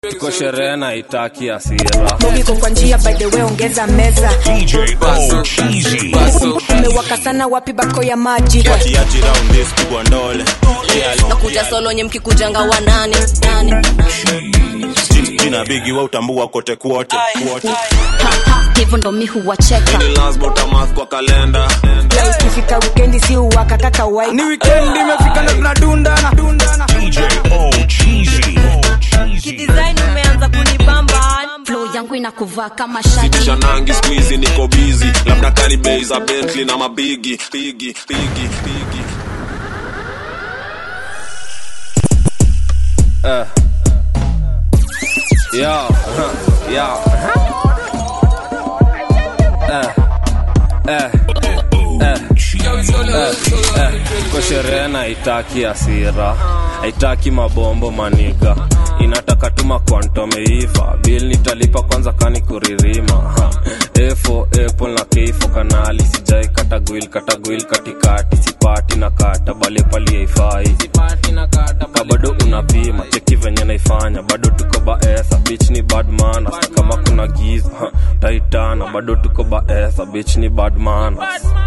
tuko sherehe na itaki asira Mugiko kwa njia by the way ongeza meza DJ O Cheesy. umewaka sana wapi bako ya maji kiachi round this kubwa ndole nakuja solo nye mkikujanga wanane nane jina bigi wa utambua kote kwote kwote hivyo ndo mi huwacheka ni lazima utamark kwa kalenda leo ikifika wikendi si uwaka kaka wai ni weekend imefika na tunadundana DJ O Cheesy. kidesign umeanza kunibamba flow yangu inakuvaa kama shati shanangi squeezy niko busy labda kani bei za bentley na mabigi bigi bigi bigi eh. Yo, huh, yo, eh, eh, eh, eh, eh. Tuko sherehe na itaki asira haitaki mabombo maniga inataka tuma kwantomeiva bil nitalipa kwanza kani kuririma ha. efo apple na keifo kanali sijai katagwil katagwil katikati sipati na kata bale pali haifai ka bado unapima cheki venye naifanya bado tuko baesa bich ni badmana kama kuna giza ha, taitana bado tuko baesa bich ni badmana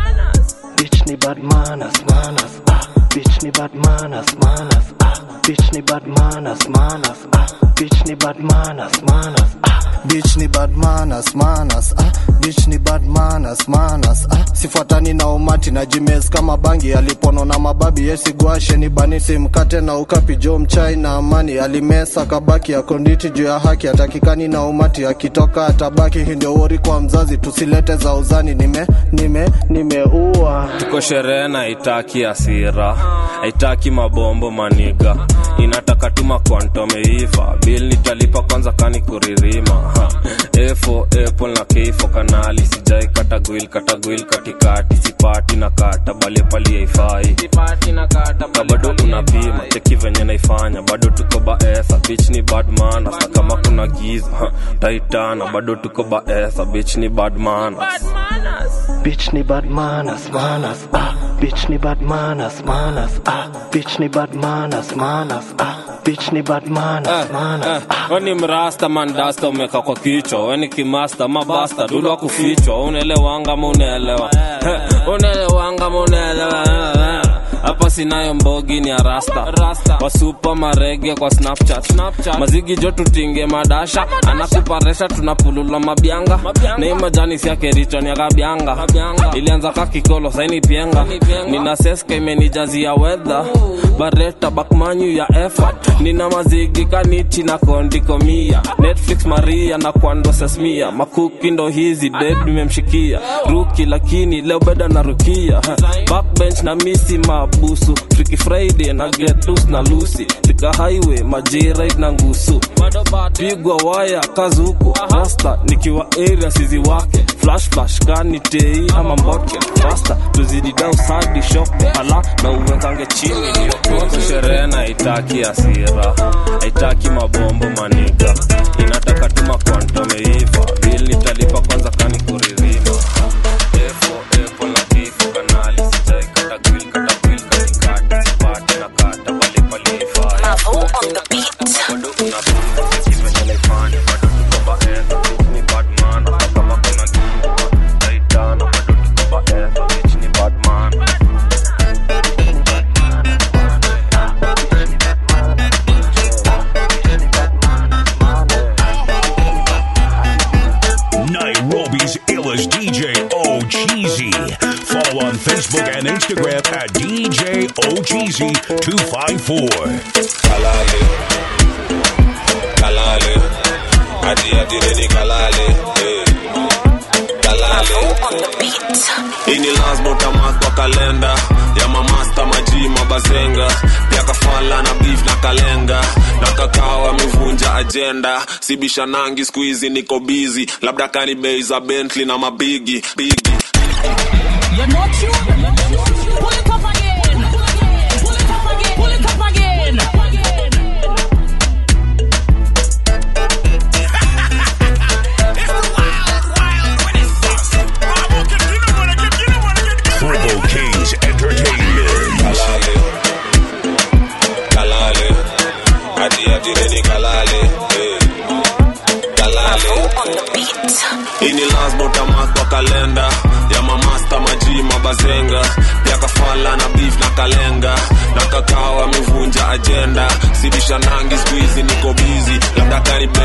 Bitch ni bad manners, manners, ah. Bitch ni bad manners, manners, ah. Bitch ni bad manners, manners, ah. Bitch ni bad manners, manners, ah. Bitch ni bad manners, manners, ah. Bitch ni bad manners, manners, ah. Sifuatani na umati na jimes kama bangi alipono na mababi yesigwashe ni banisi mkate na ukapi jo mchai na amani alimesa kabaki akonditi juu ya haki atakikani na umati akitoka atabaki hii ndio wori kwa mzazi tusilete za uzani nime nime nimeua tuko sherehe na itaki asira haitaki mabombo maniga inataka tuma kwantomeiva bil nitalipa kwanza kani kuririma ha. efo apple na keifo kanali sijai katagwil katagwil katikati sipati na kata bale pali haifai ka bado unapima cheki venye naifanya bado tuko baesa bich ni badmana sa kama kuna giza ha. taitana bado tuko baesa bich ni badmana Bitch ni bad manners, manners, ah. Bitch ni bad manners, manners, ah. Bitch ni bad manners, manners, ah. Bitch ni bad manners, manners, ah. weni mrasta mandasta umeka kwa kichwa weni kimasta mabasta dulwa kufichwa unaelewanga ma unaelewa Eh, unaelewanga ma unaelewa hapa sinayo mbogi ni arasta wasupa marege kwa snapchat, mazigi jo tutinge madasha anakuparesha tunapulula mabyanga nei majani siakerichoni akabyanga ilianza kakikolo saini pienga nina seska imenijazia wedha bareta bakmanyu ya effort nina mazigi kaniti na kondikomia netflix maria na kwando sesmia makuki ndo hizi ded nimemshikia ruki lakini leo beda na rukia Ha, backbench na misi mabusu friki friday na get loose na lusi tika highway majirit na ngusu pigwa waya kazuku rasta nikiwa area sizi wake flash flash kani tei ama mboke rasta tuzidi dau sadi shope ala na uwekange chini ndio sherehe na itaki asira haitaki mabombo maniga inataka tuma kwantomeiva bil nitalipa kwanza kani kuririma Efo, epo na kifo kanali sijai katagwil katagwil katikati sipati na kata bali pali haifai bado unapima cheki venye naifanya bado tuko baesa bitch ni bad man hata kama kuna giza taitana bado tuko baesa bitch ni bad man Nairobi's illest DJ O Cheesy. Follow on Facebook and Instagram at DJ O Cheesy 254. kalale kalale ati ati redi kalale eh. kalale ini lazima utamark kwa kalenda ya mamasta maji mabazenga pia kafala na beef na kalenga na kakao amevunja ajenda sibishanangi skuizi niko bizi labda kani bei za bentley na mabigi bigi You're not tuned. Pull it up again. Pull it up again. Pull it up again. Triple K's Entertainment. kalale kalale ati ati redi kalale eh.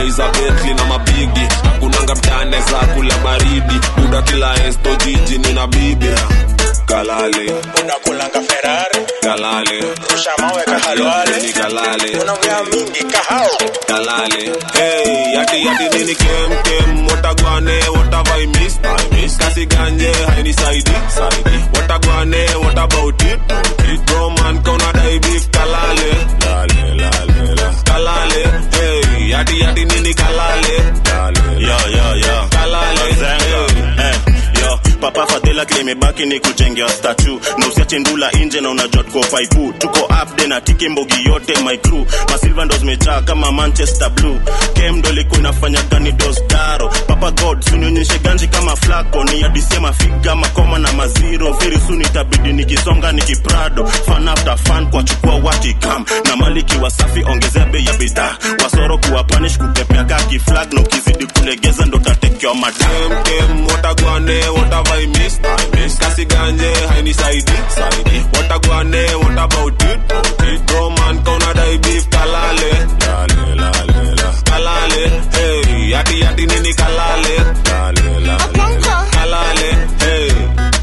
magari za betli na mabigi hakunanga mtane za kula baridi buda kila esto jiji nina bibi kalale unakulanga ferari kalale rusha mawe kahalwale ni kalale unaongea mingi kahao kalale hey yati yati nini kem kem watagwane what have I missed I missed kasi ganje haini saidi saidi watagwane what about it it bro man kona dai beef kalale lale lale la kalale hey yati yati nini kalale lale yo yo yo kalale Zenga. Eh, yo papa fadhila kile imebaki ni kujengea statu na usiache ndula nje na unajua tuko faipu tuko upde na tiki mbogi yote my crew masilva ndo zimejaa kama manchester blue kem ndo ilikuwa inafanya gani dosdaro papa god sunionyeshe ganji kama flako ni adisema figa makoma na maziro very soon itabidi nikisonga nikiprado fan after fan kwa chukua watikam na maliki wasafi ongezea bei ya bidhaa wasoro kuwa panish kupepea kaki flag na ukizidi kulegeza ndo tatekewa madam kem kem watagwane what have I missed I missed kasi ganje haini saidi saidi watagwane what about it it bro man kona dai beef kalale lale lale la kalale hey yati yati nini kalale lale lale la kalale hey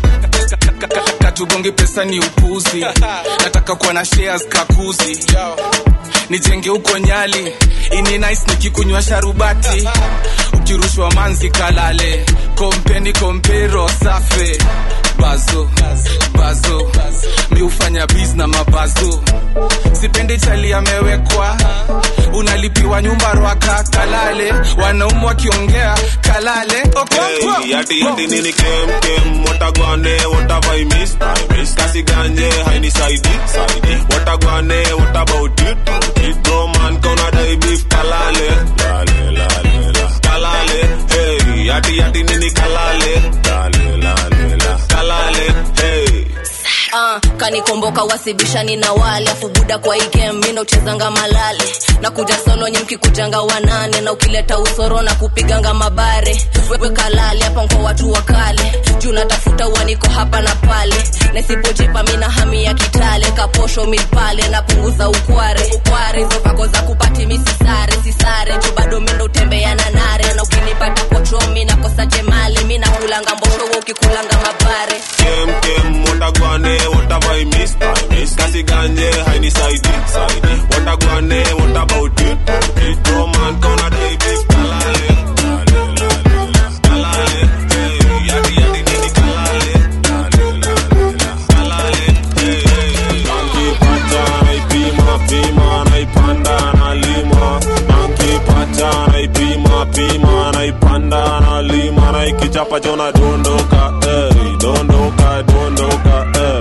katugonge pesa ni upuzi nataka kuwa na shares kakuzi nijenge huko nyali ini nice nikikunywa sharubati ukirushwa manzi kalale kompeni kompero safe bazo bazo mi hufanya biz na mabazo sipendi chali amewekwa unalipiwa nyumba rwaka kalale wanaume wakiongea kalale Okonkwo. Hey, yati yati nini kem kem watagwane what have I missed I missed kasi ganje haini saidi saidi watagwane what about it it bro man kona dai beef kalale lale lale la kalale hey yati yati nini kalale lale lale la kalale hey Ah, kanikomboka wasibishani na wale afu buda kwa ikem mindo uchezanga malale na kuja solo nyi mkikujanga wanane na ukileta usoro na kupiganga mabare wewe kalale hapa kwa watu wa kale juu natafuta uaniko hapa na pale nasipojipa mina hami ya kitale kaposho milpale napunguza ukware ukware hizo vako za kupati misisare sisare juu bado mindo utembea na nare na ukinipata kochomi nakosa jemali mi nakulanga mbosho we ukikulanga mabare kem kem watagwane what have I missed I missed kasi ganje haini saidi saidi watagwane what about it it bro man kona dai beef kalale lale lale la kalale hey yati yati nini kalale lale lale la kalale hey hey nankipata naipima pima naipanda nalima nankipata naipima pima naipanda nalima naikichapa chona dondoka hey dondoka dondoka hey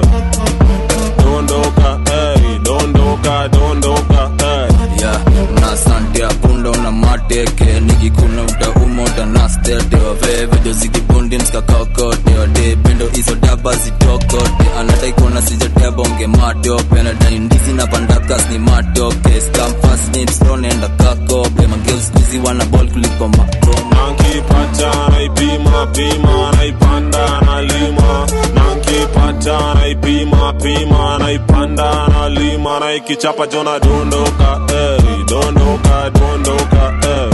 dondoka hey dondoka dondoka hey ya na sante apunda una mateke nikikuna utauma utanastete wavevejo zikibundi mskakakote wade pendo izo daba zitokote anataikona sijatebonge matope nadani ndizi na pandakas ni matoke skamfasnipstonenda kakope mangeuskuzi wana bol kuliko makoma nankipata naipima pima naipanda nalima nankipata naipima pima naipanda nalima naikichapa jona dondoka hey, dondoka dondoka hey.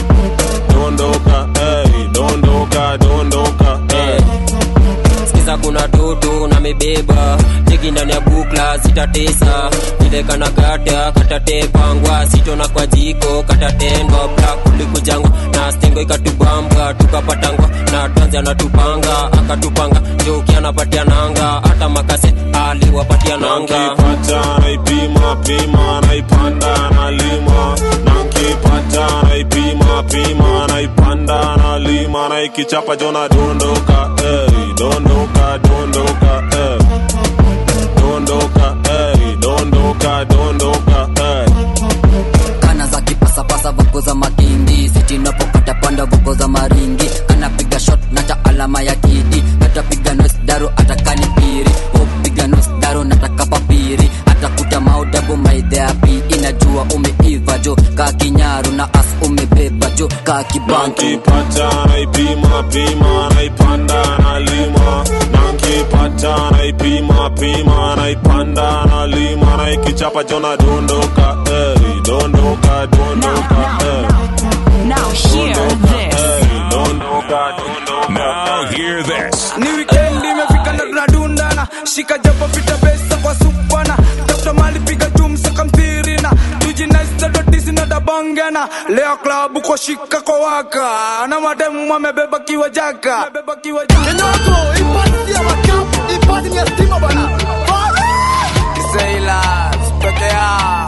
dondoka hey, dondoka dondoka hey. sikiza kuna toto na mebeba teki ndani ya bukla zitatesa nilekana gata katatepangwa sitona kwa jiko katatendwa bla kulikujangwa na stengo ikatubamba tukapatangwa na tanzi anatupanga akatupanga joki anapatia nanga hata makase aliwapatia nanga nankipata naipima pima naipanda nalima nankipata naipima pima naipanda nalima naikichapa jona dondoka hey, dondoka dondoka hey. dondoka hey, dondoka dondoka hey. kana za kipasapasa vuko za makindi sitinapokata panda vuko za maringi anapiga shot nata alama ya kidi natapiga nosdaro atakani piri upiga nosdaro nataka papiri atakuta maudabu maidheapi inajua umeiva jo ka kinyaru na as umebeba jo ka kibantu nankipata naipima pima naipanda nalima nankipata naipima pima naipanda nalima naikichapa jona dondoka hey, dondoka dondoka hey. shika jabo pita besa kwa supana tafuta mali piga jumsa kamtirina tujinaistadotisinadabangana leo klabu kwa shika kwa waka na mademu amebeba kiwa jaka Kinyogo, ipati ya makapu, ipati ya stima bana. Sailors, peke yao.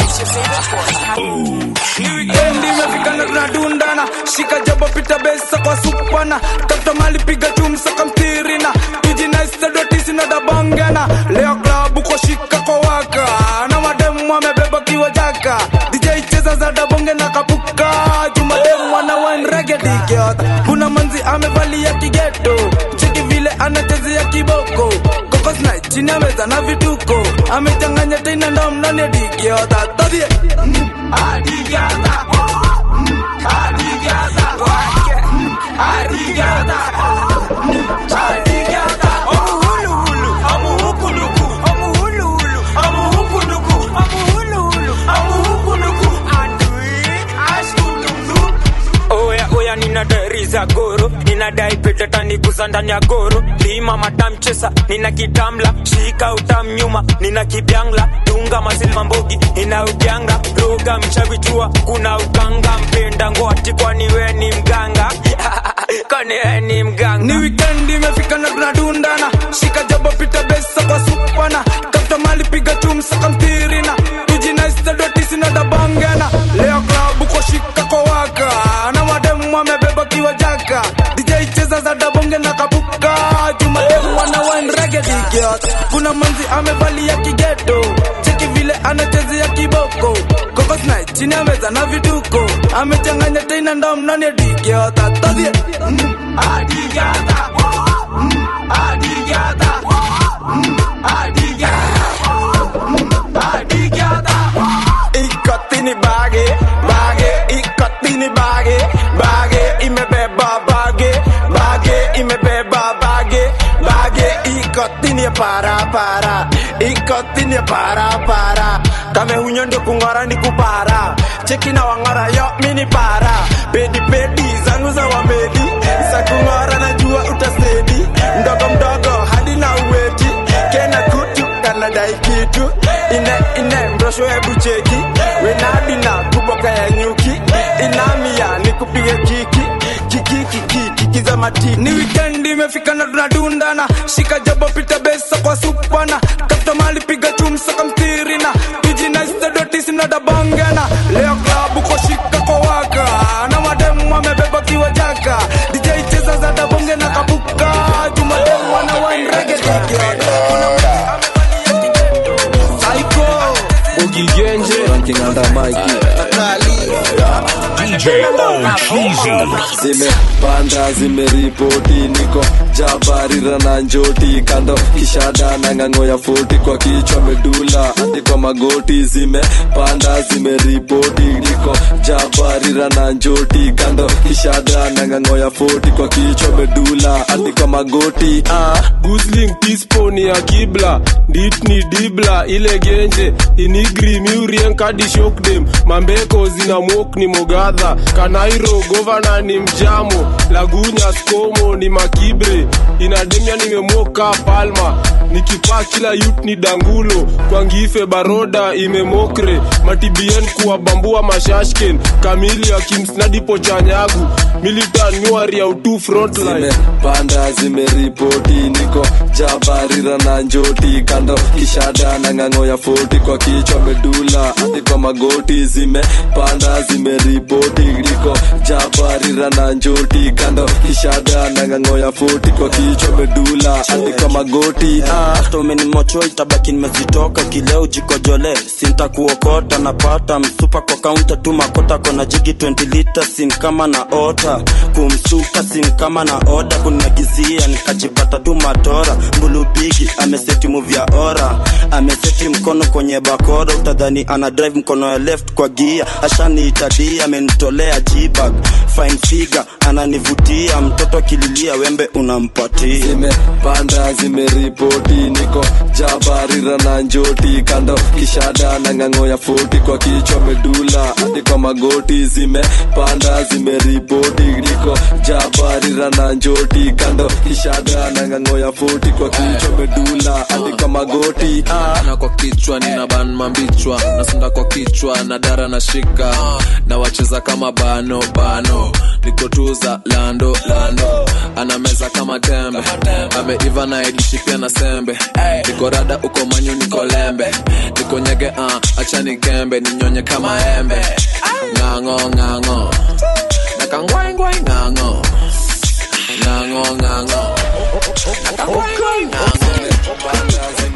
Ni wikendi imefika na tunadundana shika jabo pita besa kwa supana tafuta mali piga chumsa kamtirina tujinaistadotisinadabangana leo klabu kwa shika kwa waka na mademu amebeba kiwa jaka dj cheza za dabonge na kapuka jumademu ana wanregedikiota kuna manzi amevalia kigeto cheki vile anachezea kiboko kokosna chini ameza na vituko amechanganya tena ndo mnani dikiota todhie adigiata adigiata adigiata adigiata amuhuluhulu amuhukuluku amuhuluhulu amuhukuluku amuhuluhulu amuhukuluku andui ashkutundu oya oya nina dari za goro ninadai petetaniguza ndani ya goro lima matamchesa nina kitamla shika utamnyuma nina kibyangla dunga masilma mbogi nina ujanga roga mchavichua kuna ukanga mpenda ngwati kwani we ni mganga kwani we ni mganga ni wikendi imefika na tunadundana shika jabo pita besa kwa supana tafuta mali piga chumsa kamtirina tujinaistadotisinadabangana leo klabu kwa shika kwa waka na mademu amebeba kiwa jaka dj cheza za dabonge na kapuka jumademu wana wanregedikiot kuna manzi amevalia kigeto cheki vile anachezea kiboko kokosna chini ameza na vituko amechanganya tena ndo mnani dikiota todhie adigata adigata adigata ikotini bage bage ikotini bage bage imebeba bage bage imebeba bage bage ikotini ya para para ikotini ya para para kame hunyo ndio kung'ora ni kupara cheki na wang'ora yo mini para pedi pedi zangu za wamedi za kung'ora najua utasedi mdogo mdogo hadi na uweti kena kutu kanadai kitu ine ine mrosho hebu cheki wenadi na kuboka ya nyuki inamia nikupige kiki kiki kiki kiki za matiki ni wikendi imefika na tunadundana shika jabo pita besa kwa supana tafuta mali piga chumsa kamtirina tujinaistadotisinadabangana leo klabu kwa shika kwa waka na mademu amebeba kiwa jaka dj cheza za dabonge na kapuka jumademu ana wanregedikiota ukigenje DJ O Cheesy. zimepanda zimeripoti niko jabarira na njoti kando kishada na ng'ang'o ya foti kwa kichwa medula hadi kwa magoti zimepanda zimeripoti niko jabarira na njoti kando kishada na ng'ang'o ya foti kwa kichwa medula hadi kwa magoti ah. gusling tisponi ya kibla nditni dibla ile genje inigri miurien kadi shokdem mambeko zina mok ni mogadha kanairo govana ni mjamo lagunya skomo ni makibre inademia nimemoka palma nikipaa kila yut ni dangulo kwangife baroda imemokre matibien kuwabambua mashashken kamili akimsnadipo chanyagu militan nyuari ya utu frontline zimepanda zimeripoti niko jabarira na njoti kando kishada na ng'ang'o ya foti kwa kichwa medula hadi kwa magoti zimepanda zimeripoti niko jabarira na njoti kando kishada na ng'ang'o ya foti kwa kichwa medula hadi kwa magoti ah. hata umenimocho itabaki nimezitoka kileo jikojole sintakuokota napata msupa kwa kaunta tu makota kona jigi 20 lita sin kama na ota kumsuka sin kama na oda kunagizia nikajipata tu matora mbulubigi ameseti muvya ora ameseti mkono kwenye bakora utadhani ana drive mkono ya left kwa gia ashaniitadia amenitolea jibag fine figure ananivutia mtoto akililia wembe unampatia zimepanda zimeripoti niko jabarira na njoti kando kishada na ng'ang'o ya foti kwa kichwa medula hadi kwa magoti zimepanda zimeripoti niko jabarira na njoti kando kishada na ng'ang'o ya foti kwa kichwa medula hadi kwa magoti ah. na kwa kichwa nina ban mambichwa nasonda kwa kichwa na dara na shika na wacheza kama bano bano nikotuza lando lando anameza kama tembe ameiva na edishi pia na sembe niko rada uko manyu niko lembe niko nyege uh, achani kembe ninyonye kama embe ng'ang'o ng'ang'o nakangwaingwai ng'ang'o ng'ang'o ng'ang'o nakangwaingwai ng'ang'o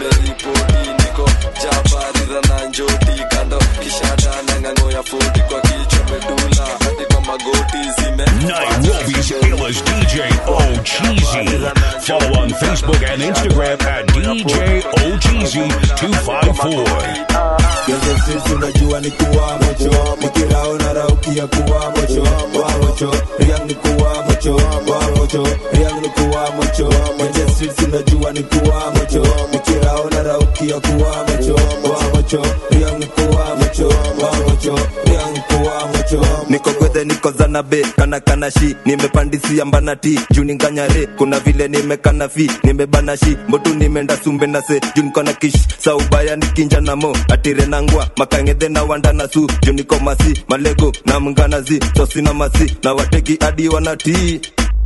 jabarira na njoti kando kishada na ng'ang'o ya foti kwa kichwa medula hadi kwa magoti zime Nairobi's illest DJ O Cheesy. Follow on Facebook and Instagram at DJ O Cheesy 254. Genge streets unajua ni kuwa mocho Mikirao na raukia kuwa mocho Wa mocho, Riang ni kuwa mocho Wa mocho, Riang ni kuwa mocho Genge streets unajua ni kuwa mocho Mikirao na raukia kuwa mocho Wa mocho, Riang ni kuwa mocho Wa mocho, Riang ni kuwa mocho niko gwethe niko zanabe kana kana shi nimepandisia mbanati juu ninganyare kuna vile nimekana fi nimebana shi mbotu nimeenda sumbe na se juu niko na kish saubaya nikinja na mo atire nangwa makangedhe na wanda na su juu niko masi malego na mnganazi sosina masi na wateki hadi wanatii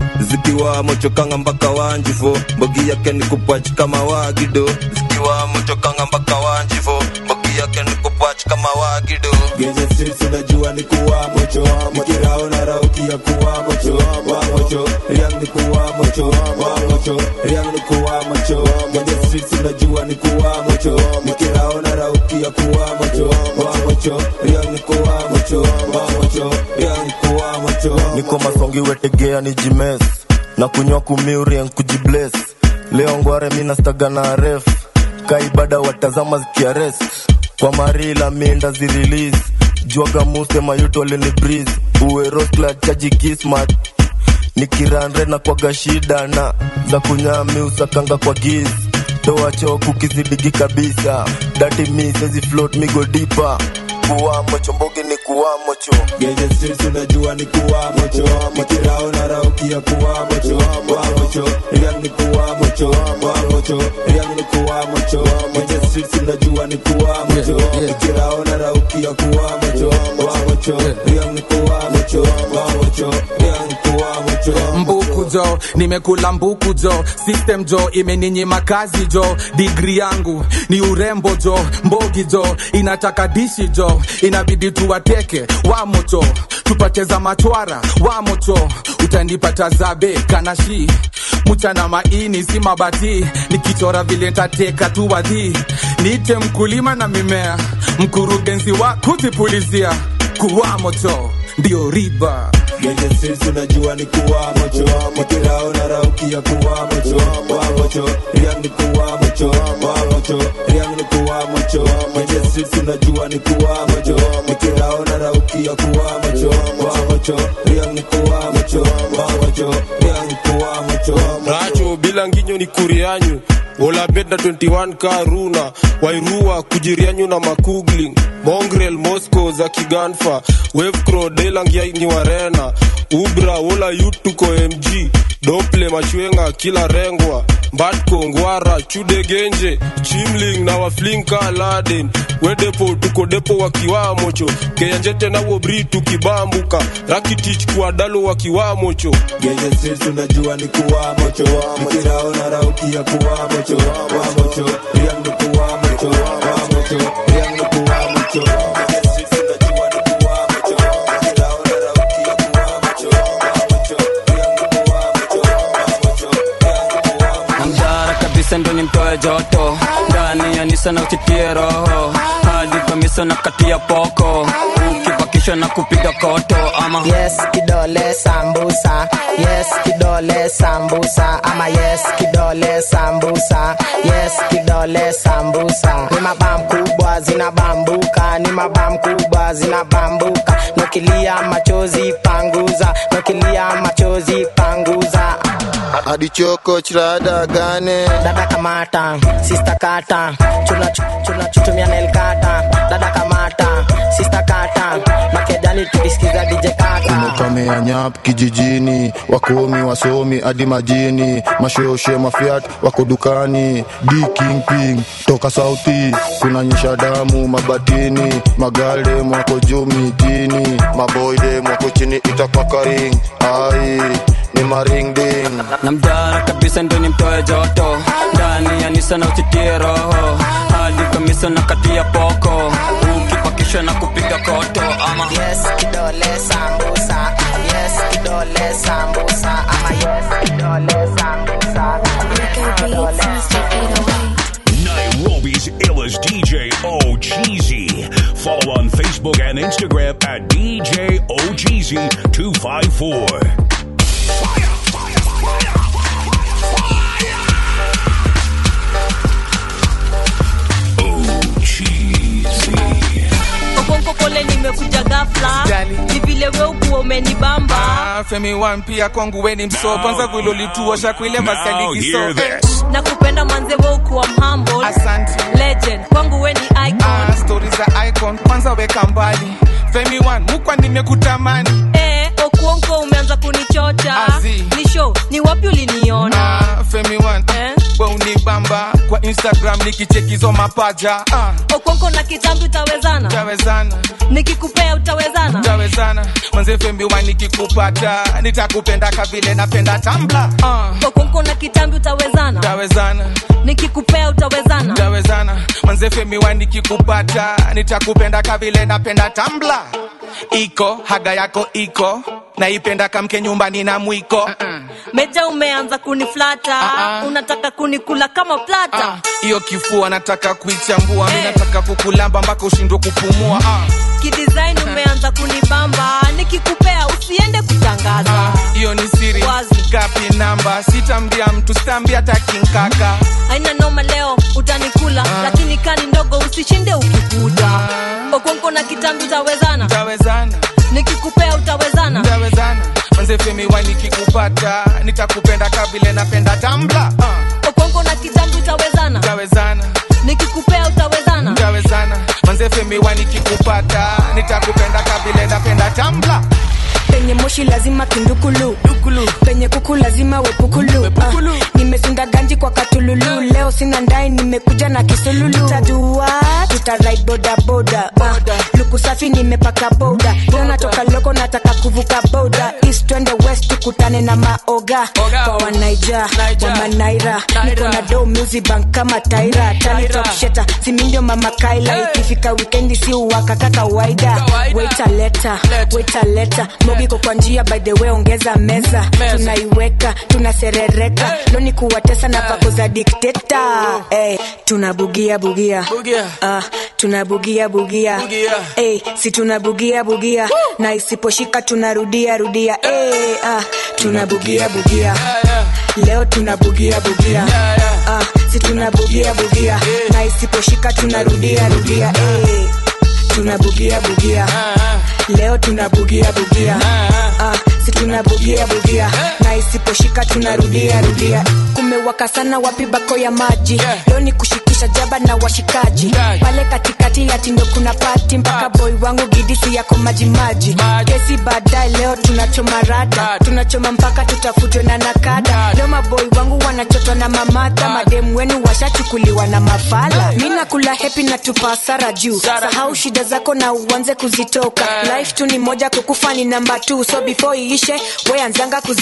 zikiwa mochokanga mpaka wanjifo mbogi yake ni kupach kama wagido zikiwa mochokanga mpaka wanjifo mbogi yake ni kupach kama wagido Genge streets unajua ni kuwa mocho Mikirao na raukia kuwa mocho Wa mocho, Riang ni kuwa mocho Wa mocho, Riang ni kuwa mocho Genge streets unajua ni kuwa mocho Mikirao na raukia kuwa mocho Wa mocho, Riang ni kuwa mocho Wa mocho, Riang ni kuwa mocho niko masongi wetegea ni jimes na kunywa kumiurien kujibles leo ngware minastaga na ref kaibada watazama zikiarest kwa marila minda zirelease jwaga muse mayuto alini breeze uweroskla chaji kismat nikiranre na kwaga shida na za kunyami usakanga kwa giz toa choku kizidigi kabisa dati mi sezi float migo dipa kuwamo chombogi ni kuwamo cho Genge streets unajua ni kuwa mocho Mikirao na raukia kuwa mocho Wa mocho, Riang ni kuwa mocho Wa mocho, Riang ni kuwa mocho Genge streets unajua ni kuwa mocho Mikirao na raukia kuwa mocho Wa mocho, Riang ni kuwa mocho Wa mocho, Riang ni kuwa mocho mbuku jo nimekula mbuku jo system jo imeninyima kazi jo digri yangu ni urembo jo mbogi jo inataka dishi jo inabidi tuwateke wamoto tupate za machwara wamoto utanipata zabe kanashi mchana maini si mabati nikichora vile ntateka tu wadhi niite mkulima na mimea mkurugenzi wa kuzipulizia kuwa moto ndio riba Genge streets unajua ni kuwa mocho Mikirao na raukia kuwa mocho Wa mocho, Riang ni kuwa mocho Wa mocho, Riang ni kuwa mocho Genge streets unajua ni kuwa mocho Mikirao na raukia kuwa mocho Wa mocho, Riang ni kuwa mocho Wa mocho, Riang ni kuwa mocho racho bila nginyo ni kurianyu olabet na 21 karuna wairua kujirianyu na makugling mongrel moscow za kiganfa wevcro delangia ni warena ubra wola yut tuko mg dople machwenga kila rengwa mbatko ngwara chudegenje chimling na waflinka laden wedepo tuko depo wakiwamocho keyanjete na wobri tukibambuka rakitich kuadalo wakiwamocho Genge streets unajua ni kuwa mocho Mikirao na raukia kuwa mocho Wa mocho, Riang ni kuwa mocho Wa mocho, Riang ni kuwa mocho Genge streets unajua ni kuwa mocho Mikirao na raukia kuwa mocho Wa mocho, Riang ni kuwa mocho Wa mocho, Riang ni kuwa mocho Mjara kabisa ndo nimtoe joto ndani ya nisa na uchitie roho hadi kamisa na katia poko ukibakisha ukipakishwa na kupiga koto ama yes kidole sambusa yes kidole sambusa ama yes kidole sambusa yes kidole sambusa ni mabam kubwa zinabambuka ni mabam kubwa zinabambuka nokilia machozi panguza nokilia machozi panguza hadi choko chirada gane dada kamata sista kata chuna chuna chutumia nelkata dada kamata sista kata makejani tukisikiza dj kata umekamea nyap kijijini wakomi wasomi hadi majini mashoshe mafiat wako dukani d kingping toka sauti kunanyesha damu mabatini magalde mwako juu mitini maboyde mwako chini itakwakaring ai ni maringding na mjara kabisa ndo ni mtoe joto ndani ya nisa na usitie roho hadi kamisa na kati ya poko ukipakishwa na kupiga koto ama yes kidole sambusa yes kidole sambusa ama yes kidole sambusa Nairobi's illest DJ O Cheesy. Follow on Facebook and Instagram at DJ O Cheesy 254. okonko pole nimekuja gafla ni vile we ukuwa umenibamba Ah, femi wan pia kwangu weni mso kwanza vilolituosha kuile masalikiso hear this. na kupenda manze we ukuwa mhamble legend kwangu we ni icon stori za icon kwanza weka mbali femi wan mukwa nimekutamani eh, okuonko umeanza kunichocha Azi. ni show ni wapi uliniona Ah, femi wan we unibamba kwa instagram nikichekizo mapaja ah, okonko na kitambi utawezana tawezana nikikupea utawezana tawezana manze femi wan nikikupata nitakupenda kavile napenda tambla ah, okonko na kitambi utawezana tawezana nikikupea utawezana tawezana manze femi wan nikikupata nitakupenda kavile napenda tambla iko haga yako iko naipenda kamke nyumbani na mwiko meja umeanza kuniflata unataka kunikula kama plata hiyo kifua nataka kuichambua mi nataka kukulamba mpaka ushindwe kupumua ah. kidesign umeanza kunibamba nikikupea usiende kutangaza hiyo ni siri gapi namba sitambia mtu sitambia takinkaka aina noma leo utanikula lakini kani ndogo usishinde ukikuja okonko na kitambi utawezana tawezana nikikupea utawezana tawezana manze femi wa nikikupata nitakupenda kavile napenda tambla ah. okonko na kitambi utawezana tawezana nikikupea utawezana tawezana manze femi wa nikikupata nitakupenda kavile napenda tambla penye moshi lazima kindukulu penye kuku lazima wepukulu uh, nimesunda ganji kwa katululu leo sina ndai nimekuja na kisululu tajua tutarai bodaboda uh, luku safi nimepaka boda leo natoka loko nataka kuvuka boda east twende west tukutane na maoga kwa wanaija wamanaira niko na do music bank kama taira talitoksheta simindio mama kaila ikifika wikendi si uwakaka kawaida waitaleta waitaleta mogiko kwa njia by the way ongeza meza tunaiweka tunaserereka loni kuwatesa na pako za dikteta hey, tunabugia bugia uh, tunabugia bugia hey, si tunabugia bugia na isiposhika tunarudia rudia hey, uh, tunabugia bugia leo tunabugia bugia uh, si tunabugia bugia na isiposhika tunarudia rudia hey, tunabugia bugia leo tunabugia bugia uh, si tunabugia bugia na isiposhika tunarudia rudia kumewaka sana wapi bako ya maji leo ni kushikisha jaba na washikaji pale katikati ya tindo kuna pati mpaka boy wangu gidisi yako majimaji kesi baadaye leo tunachoma rada tunachoma mpaka tutafutwe na nakada leo maboy wangu wanachotwa na mamata mademu wenu washachukuliwa na mafala mi nakula hepi na tupasara juu sahau shida zako na uanze kuzitoka life tu ni moja kukufa ni namba t so before iishe weanzanga kuzioda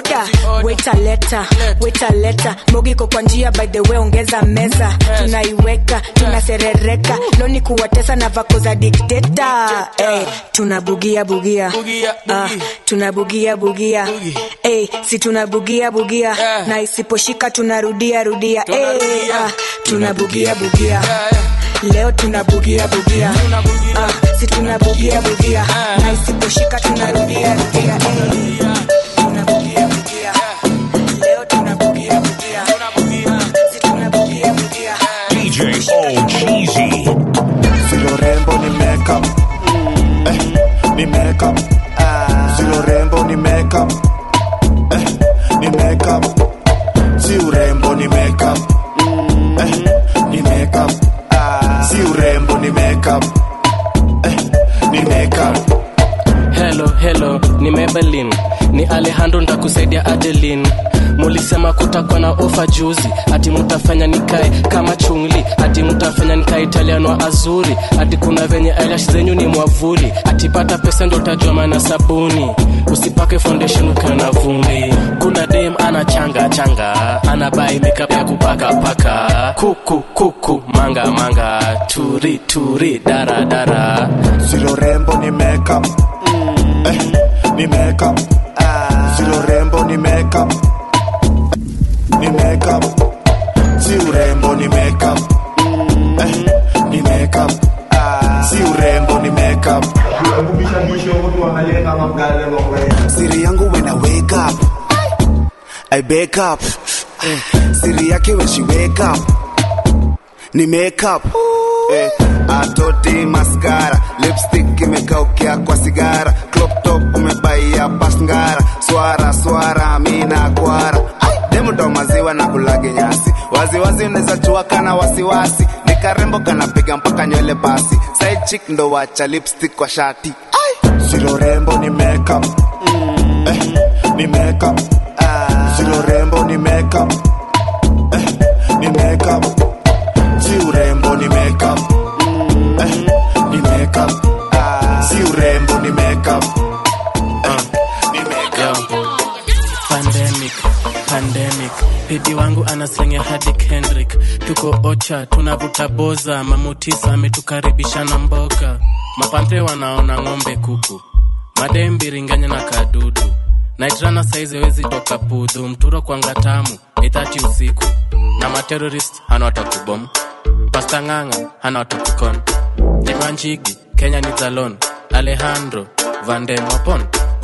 oda weta leta weta leta mogiko kwa njia by the way ongeza meza tunaiweka tunaserereka loni kuwatesa na vako za dikteta hey, tunabugia bugia Ah, tunabugia bugia hey, si tunabugia bugia na isiposhika tunarudia rudia hey, ah, tunabugia bugia leo tunabugia bugia ah, si tunabugia bugia na isiposhika tunarudia rudia hey. tunabugia bugia leo tunabugia bugia si tunabugia bugia DJ O Cheesy. Silo rembo ni makeup eh, ni makeup Silo rembo ni makeup eh, ni makeup Si urembo ni makeup eh, ni makeup Si urembo ni makeup eh, ni makeup Hello, hello, ni Maybelline, ni Alejandro ntakusaidia Adeline. Mulisema kutakuwa na ofa juzi, ati mutafanya nikae kama chungli, ati mutafanya nikae Italiano azuri, ati kuna venye eyelash zenyu ni mwavuli, ati pata pesa ndo utajua maana sabuni, usipake foundation ukiwa na vumbi. Kuna dem ana changa changa, ana buy makeup ya kupaka paka, kuku kuku manga manga, turi turi dara dara. Silo rembo ni makeup eh, ni makeup Silo rembo ni makeup ni makeup Si urembo ni makeup eh, ni makeup Si urembo ni makeup siri yangu when I wake up I wake up eh, siri yake when she wake up ni make up eh, atoti maskara lipstick imekaukia kwa sigara crop top umebaia pasngara swara swara mina kwara demuto maziwa na kulage nyasi waziwazi unaweza chua kana wasiwasi ni karembo kanapiga mpaka nywele basi side chick ndo wacha lipstick kwa shati Silo rembo ni makeup eh, ni makeup Silo rembo ni makeup eh, ni makeup Si urembo ni makeup eh, ni makeup Si urembo ni makeup eh, ni makeup pandemic pandemic pedi wangu anaslengea hadi kendrick tuko ocha tunavuta boza mamutisa ametukaribisha na mboga mapante wanaona ng'ombe kuku madembiringanya na kadudu naitrana saizi wezi toka pudhu mturo kwanga tamu ithati usiku na materorist hana watakubom pasta ng'ang'a hana watakukon jimanjigi kenya ni zalon alejandro vandemopon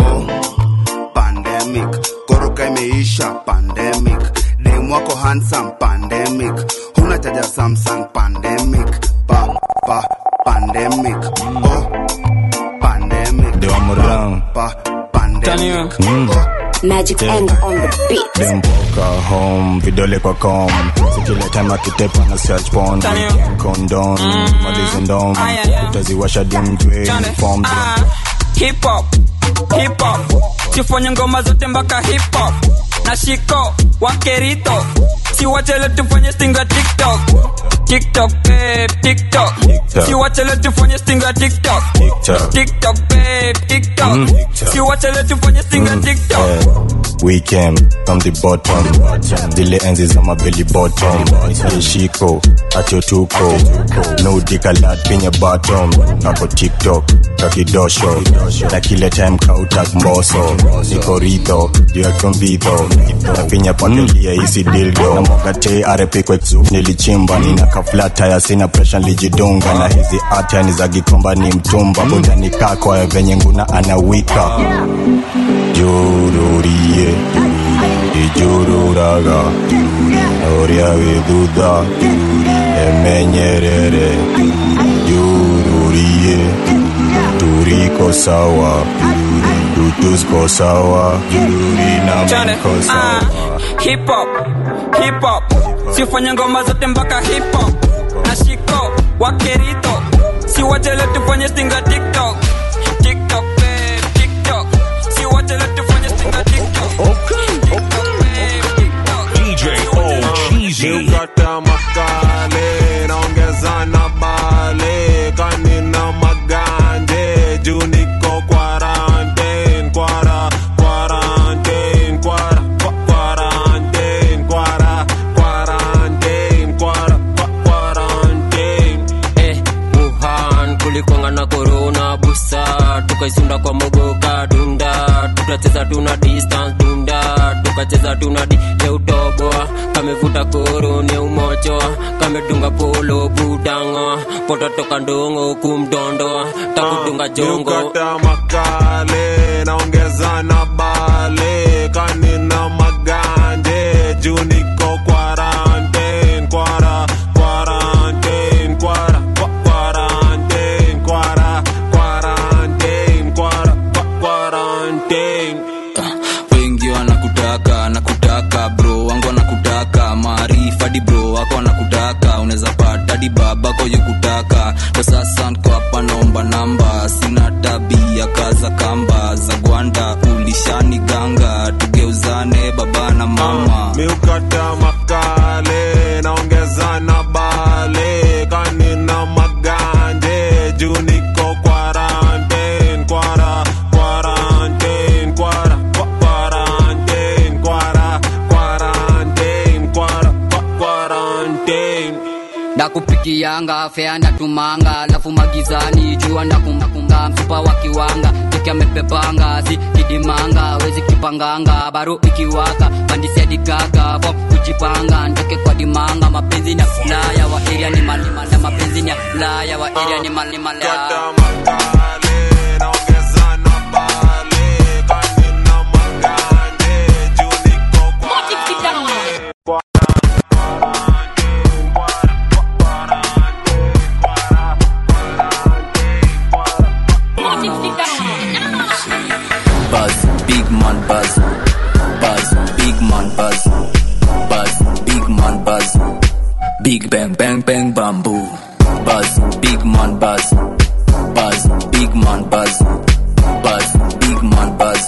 pandemic koroka imeisha pandemic dem wako handsome pandemic huna chaja samsung pandemic pa pa pandemic oh pandemic Ndio mrang. pa pandemic Mm. Magic end on the beat Dempoka home, vidole kwa com Sikile time akitepa na search porn Weekend condom, malizi ndom Utaziwasha dimjwe, uniform hip hop hip hop tufanye ngoma zote mpaka hip hop na shiko wakerito siwachele tufanye stinga tiktok tiktok babe tiktok siwachele tufanye stinga tiktok TikTok. tiktok babe tiktok Mm. siwachele tufanye stinga tiktok We came from the bottom Zile enzi za mabeli bottom Yeshiko, acho tuko No dikalat pinye bottom Kako tiktok, kakidosho Na kile time kautak mboso Niko ritho, juu ya konvidho Na pinya pandelia isi dildo Na mwagate arepe kweksu Nilichimba, nina kaflata ya sina pressure lijidunga Na hizi ata ni za gikomba ni mtumba Buda ni kako ya venye nguna anawika Jururie Ijururaga Oria viduda Emenyerere Jururie Turiko sawa Tutusko sawa Jururi na Chane, mko ah, sawa hip hop hip hop sifanye ngoma zote mpaka hip hop na shiko wakerito siwachele tufanye stinga tiktok tiktok babe tiktok siwachele tufanye stinga tiktok DJ O Cheesy. Nikata makale naongeza na bale kanina maganje juu niko quarantine kwara quarantine kwara tunacheza tuna distance dunda tukacheza tuna di leutoboa kamevuta koro ni umochoa kamedunga polo budangoa pototoka ndongo kumdondoa takudunga jongo Ukata makale naongeza na bale kanina maganje juu niko quarantine kwara quarantine kwara kwa- quarantine kwara quarantine kwara kwa- quarantine wengi wanakutaka nakutaka bro wangu wanakutaka maarifa di bro wako wanakutaka unaweza pata di babako yukutaka kwa sasa nko hapa naomba namba sina tabia kaza kamba za gwanda ulishani ganga tugeuzane baba na mama miukata makale naongeza na bale kanina maganje juu niko quarantine kwara quarantine kwara kwa- quarantine kwara quarantine kwara kwa- quarantine ndakupikianga fea ndatumanga alafu magizani jua ndakumbakumba mfupa wa kiwanga teke amepepanga si kidimanga wezi kipanganga baro ikiwaka bandisiadigaga vo kujipanga ndeke kwa dimanga mapenzi ni ya fulaya wa eria ni malimala mapenzi ni ya fulaya wa eria ni malimala buzz big man buzz buzz big man buzz buzz big man buzz big bang bang bang bamboo buzz big man buzz buzz big man buzz buzz big man buzz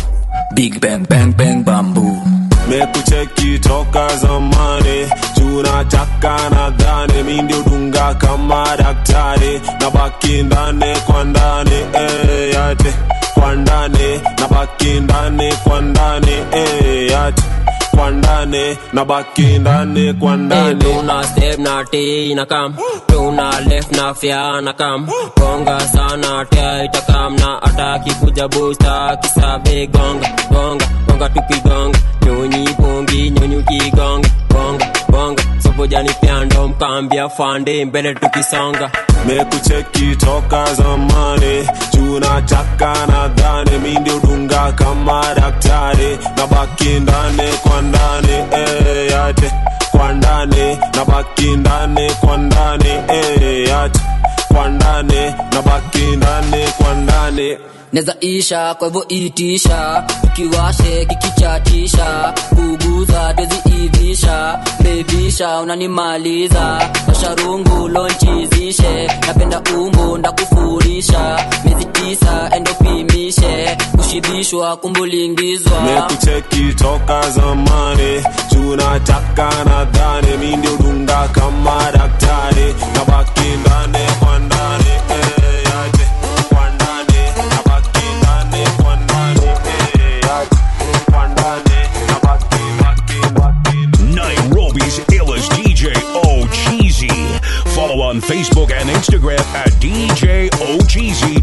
big bang bang bang bamboo mekucheki toka zamani tunataka nadhani mi ndio dunga kama daktari na baki ndani kwa ndani eh, yate kwa ndani na baki ndani kwa ndani eh, yate kwa ndani na baki ndani kwa Hey, ndani tuna step na T na kam tuna left na fya na kam gonga sana tia itakam na ataki kuja busta kisabe gonga gonga gonga tukigonga nyonyi bongi nyonyi ukigonga gonga gonga sobojani pyando mkambia fande mbele tukisonga mekucheki toka zamani tunataka nadhani mi ndio dunga kama daktari na baki ndani kwa ndani eh, yate kwa ndani na baki ndani kwa ndani eh, yate kwa ndani na baki ndani kwa ndani neza isha kwa hivyo itisha ukiwashe kikichatisha kuguza twezi ivisha bevisha unanimaliza washarungu lonchizishe napenda umbo ndakufurisha miezi tisa endopimishe kushibishwa kumbulingizwa mekucheki toka zamani tunataka nadhani mi ndio dunga kama daktari na baki ndani kwa ndani eh, yate kwa ndani na baki ndani kwa ndani eh, yate kwa ndani na baki baki baki Nairobi's illest DJ O Cheesy. Follow on Facebook and Instagram at DJ O Cheesy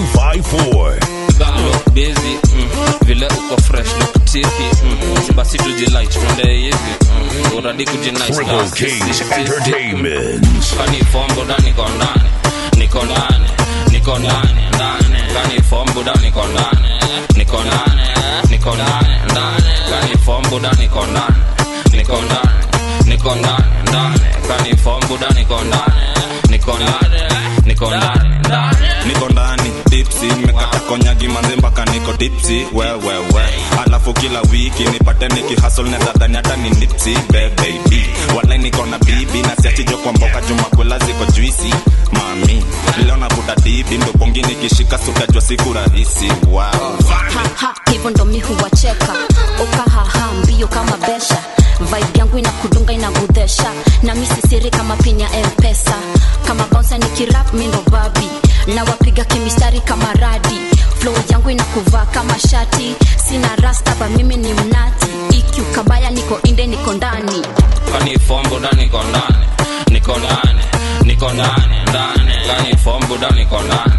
254. look busy mm. vile uko fresh look tipi mm. basi tujilight twende hivi mm. uradi kujinice Triple na Kings sisi. Entertainment. kani form buda niko ndani niko ndani niko ndani ndani kani form buda niko ndani niko ndani niko ndani ndani kani form buda niko ndani niko ndani niko ndani ndani kani form buda niko ndani niko ndani niko ndani ndani niko ndani dipsi nimekata konyagi manze mpaka niko dipsi wewewe alafu kila wiki nipate nikihasol nedhadhani hata ni nipsi bebebi walai niko na bibi na siachijo kwa mboka jumakwela ziko juisi mami leo nakuta dibi ndopongi nikishika sutajwa siku rahisi wow. haha hivyo ndo mi huwacheka ukahaha mbio kama besha vibe yangu inakudunga inagudhesha na mi sisiri kama pin ya mpesa kama bouncer ni kirap mi ndo babi na wapiga kimistari kama radi flow yangu inakuvaa kama shati sina rastaba mimi ni mnati iq kabaya niko inde niko ndani kani form buda niko ndani niko ndani niko ndani ndani kani form buda niko ndani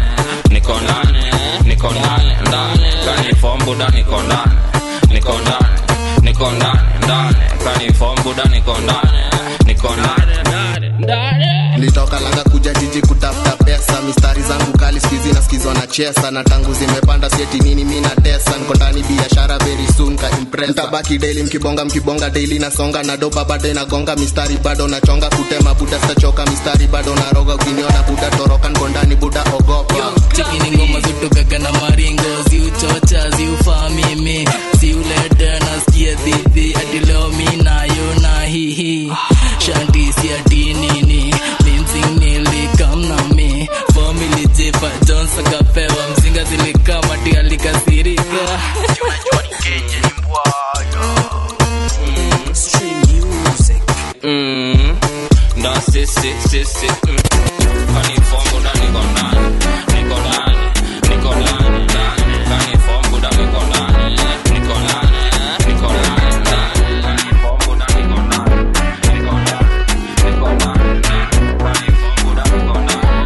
niko ndani niko ndani ndani kani form buda niko ndani niko ndani niko ndani ndani kani form buda niko ndani niko ndani ndani ndani nilitoka langa kuja jiji kutafuta pesa mistari zangu kali skizi na skizwa na chesa na tangu zimepanda sieti nini mi na tesa niko ndani biashara very soon ka impress mtabaki daily mkibonga mkibonga daily nasonga na doba bado inagonga mistari bado nachonga kutema buda stachoka mistari bado naroga ukiniona buda toroka niko ndani buda ogopa cheki ni ngoma zutugaga na maringo ziuchocha ziufaa mimi ziulete nasikia dhidhi hadi leo mi nayo na hihi shanti si ati nini mimsing nilikamna mi famili jepa jones akapewa mzinga zilikamati alikasirika Mm, ndo sisi sisi mm. kani form buda niko ndani niko ndani niko ndani ndani kani form buda niko ndani niko ndani niko ndani ndani kani form buda niko ndani niko ndani niko ndani ndani kani form buda niko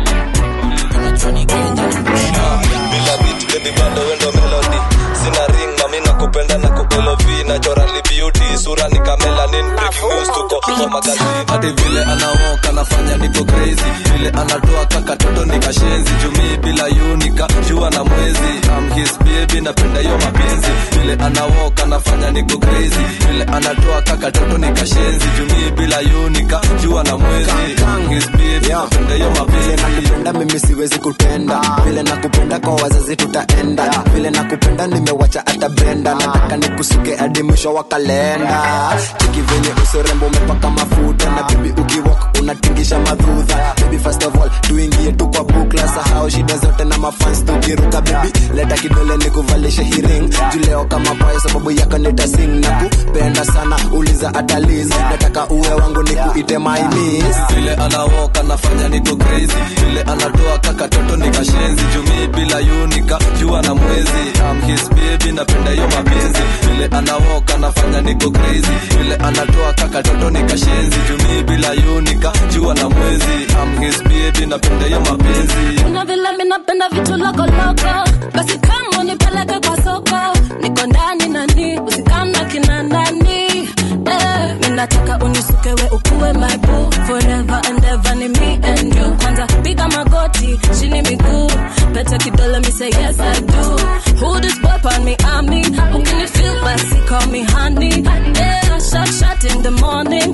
bila beat baby bado wendo melody sina ring mami nakupenda na kubelovi naturally beauty sura ni kamelanin breaking news tuko kwa magazini hadi vile anawoka anafanya niko crazy vile anatoa kaka toto nikashenzi jumii bila yunika jua na mwezi I'm his baby napenda hiyo mapenzi vile anawoka anafanya niko crazy vile anatoa kaka toto nikashenzi jumii bila yunika jua na mwezi I'm his baby napenda hiyo mapenzi nakupenda mimi siwezi kutenda vile nakupenda kwa wazazi tutaenda vile nakupenda nimewacha hata brenda nataka nikusuke hadi mwisho wa kalenda chiki venye usorembo umepaka mafuta na bibi ukiwok unatingisha madhudha baby first of all tuingie tu kwa bukla sahau shida zote na mafans tukiruka bibi leta kidole nikuvalishe hiring juleo kama payo sababu yako nitasing na kupenda sana uliza ataliz nataka uwe wangu nikuite my miss vile anawoka nafanya niko crazy vile anatoa kaka toto nikashenzi jumii bila yunika jua na mwezi I'm his baby napenda hiyo mapenzi vile anawoka nafanya niko crazy vile anatoa kaka toto nikashenzi jumii bila yunika jua na mwezi I'm his baby napenda hiyo mapenzi Una vile mi napenda vitu lokoloko basi kama unipeleke kwa soko niko ndani nani usikana kina nani eh, mi nataka unisukewe ukuwe my boo forever and ever ni me and you kwanza piga magoti chini miguu pete kidole mi say yes I do who this boy on me I mean ukini feel basi call me honey yeah shot shot in the morning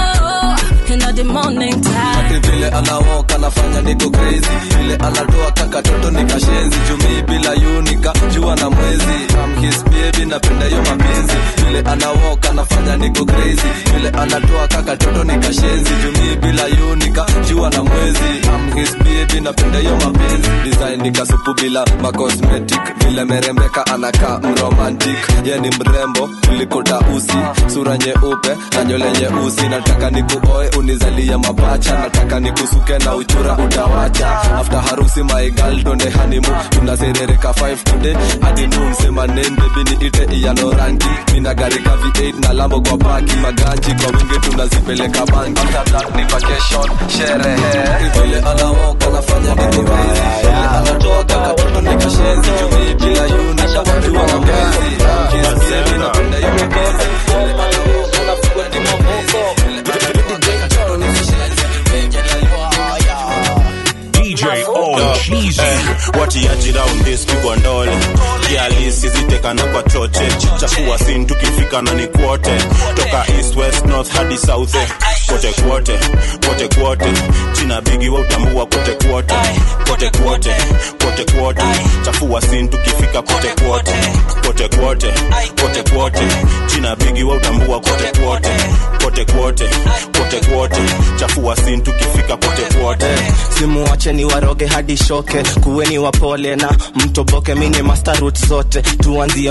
oh in the morning time Ati vile anawoka nafanya niko crazy vile anatoa kaka toto nikashenzi jumii bila yunika jua na mwezi I'm his baby napenda hiyo mapenzi vile anawoka nafanya niko crazy vile anatoa kaka toto nikashenzi jumii bila yunika jua na mwezi I'm his baby napenda hiyo mapenzi design nikasupu bila macosmetic vile merembeka anakaa mromantic ye ni mrembo kuliko tausi sura nyeupe na nywele nyeusi nataka nikuoe unizalia mapacha nataka nikusuke na uchura utawacha after harusi my girl donde hanimu tunaserereka 5 today hadi noon sema name baby ni ite iyano rangi mina gari ka V8 na lambo kwa paki maganji kwa wingi tunazipeleka banki after that ni vacation sherehe vile anawoka nafanya niko busy vile anatoa kaka toto nikashenzi jumi bila yuni shakajua na mwezi kiss baby napenda hiyo mapenzi vile anawoka nafanya niko busy vile anatoa kaka toto nikashenzi DJ O Cheesy. watiaji round this pigwa ndole kialisi zitekana kwa choche chakua sin tukifika na ni kwote toka east west north hadi south eh. kote kwote kote kwote china bigi wa utambua kote kwote kote kwote kote kwote chafua sin tukifika kote kwote kote kwote kote kwote china bigi wa utambua kote kwote kote kwote kote kwote chafua sin tukifika kote kwote simuache ni waroge hadi shoke kuweni wapole na mtoboke mini master root zote tuanzie mbote na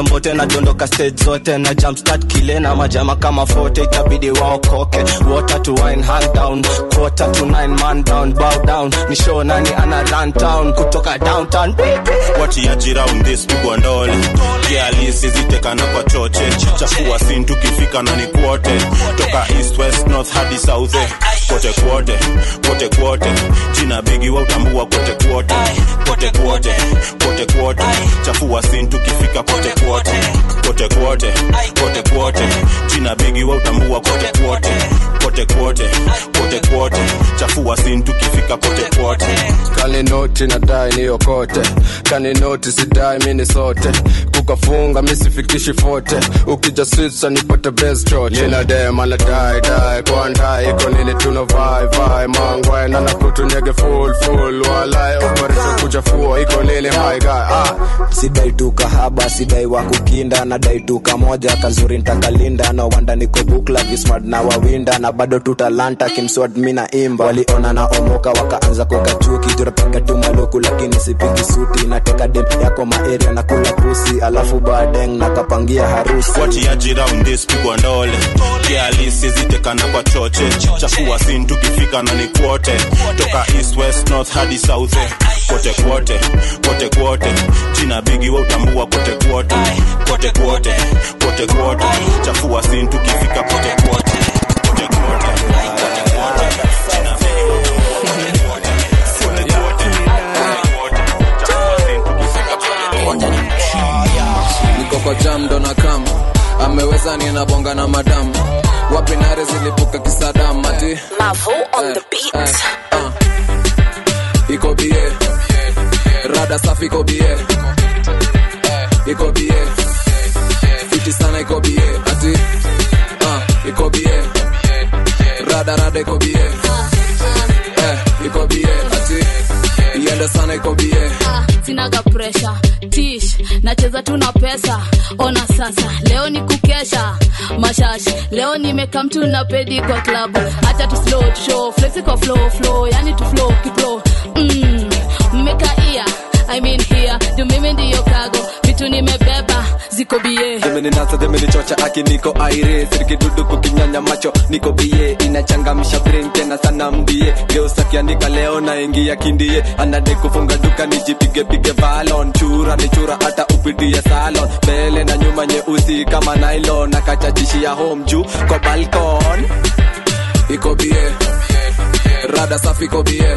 dondoka stage zote na jumpstart kile na majama kama fote itabidi waokoke water to wine hand down quarter to nine man down bow down ni show nani ana run town kutoka downtown watiaji round this pigwa ndole kialisi zitekana kwa choche chafua sin tukifika na ni kwote toka east west north hadi south eh. kote kwote kote kwote jina bigi wa utambua kote kwote kote kwote kote kwote chafua sin tukifika kote kwote kote kwote kote kwote jina bigi wa utambua kote kwote kote kwote kote kwote chafua sin tukifika kote kwote kaninoti nadai niyokote kaninoti sidai mini sote kukafunga misifikishi fote ukija switsa nipate best choche ninadema nadai dai kwandai iko nini tuna vai vai mangwe nanakutunyege full full walai operation kuchafua iko nini my guy ah. sidai tu kahaba sidai wa kukinda nadai tu kamoja kazuri ntakalinda no wanda niko bukla vismart na wawinda na bado tu talanta kimswad mina imba waliona na omoka wakaanza kukachuki jurapiga tu maluku lakini sipigi suti nateka dem yako maeria na kula pusi alafu badeng nakapangia harusi watiaji round this pigwa ndole kialisi zitekana kwa choche chafua sin tukifika na ni kwote toka east west north hadi south eh. kote kwote kote kwote jina bigi wa utambua kote kwote kote kwote kote kwote chafua sin tukifika kote kwote kote kwote kote kwote jina bigi wa utambua kote kwote kote kwote kote kwote chafua sin tukifika kote kwote niko kwa jam ndo na kam ameweza ninabonga na madam wapi nare zilipuka kisadam ati Mavo on the beat. iko bie rada safi iko bie iko bie fiti sana iko bie ati uh, iko bie rada rada iko bie eh, iko bie ati iende sana iko bie sinaga presha tish nacheza tu na pesa ona sasa leo ni kukesha mashash leo nimeka mtu na pedi kwa klabu hata tu slow tu show flexi kwa flow flow yani tu flow kipro mm, mmekaia I mean here juu mimi ndiyo kago vitu nimebeba ziko bie demeninasa demenichocha aki niko aire sirikidudu kukinyanya macho niko bie inachangamisha brain tena sana mbie geusakiandika leo naingia kindie anade kufunga duka nijipigepige valon chura ni chura hata upitie salon mbele na nyuma nyeusi kama nylon akachachishia home juu kwa balkon iko bie rada safi iko bie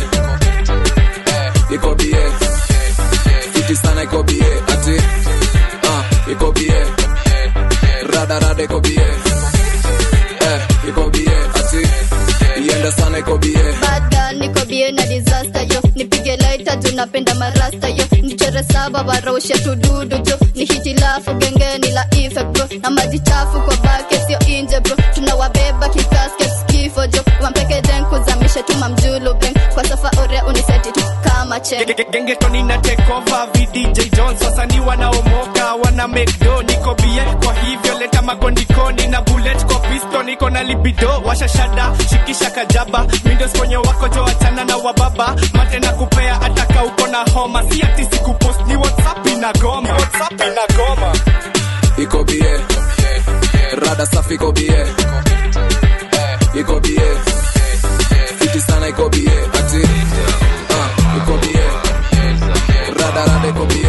iko bie fiti sana iko bie ati uh, iko bie rada rada iko bie eh, iko bie ati iende sana iko bie Bad girl, niko bie na disaster yo nipige laita juu napenda marasta yo nichore saba waraushe tududu jo ni hitilafu gengeni la ife bro na maji chafu kwa bake sio inje bro tunawabeba kikasket kifo jo wampeke den kuzamishe tuma mjulu beng kwa safa ore uniseti tu kama chen gengetoni na tekova vdj jones wasanii wanaomoka wana mekdo niko bie kwa hivyo leta magondikoni na bullet kwa pisto niko na libido washashada shikisha kajaba mindos kwenye wako jo achana na wababa mate na kupea ataka uko na homa si ati sikupost ni whatsapp inagoma whatsapp inagoma iko bie rada safi iko bie iko bie fiti sana iko bie ati uh, iko bie rada rada iko bie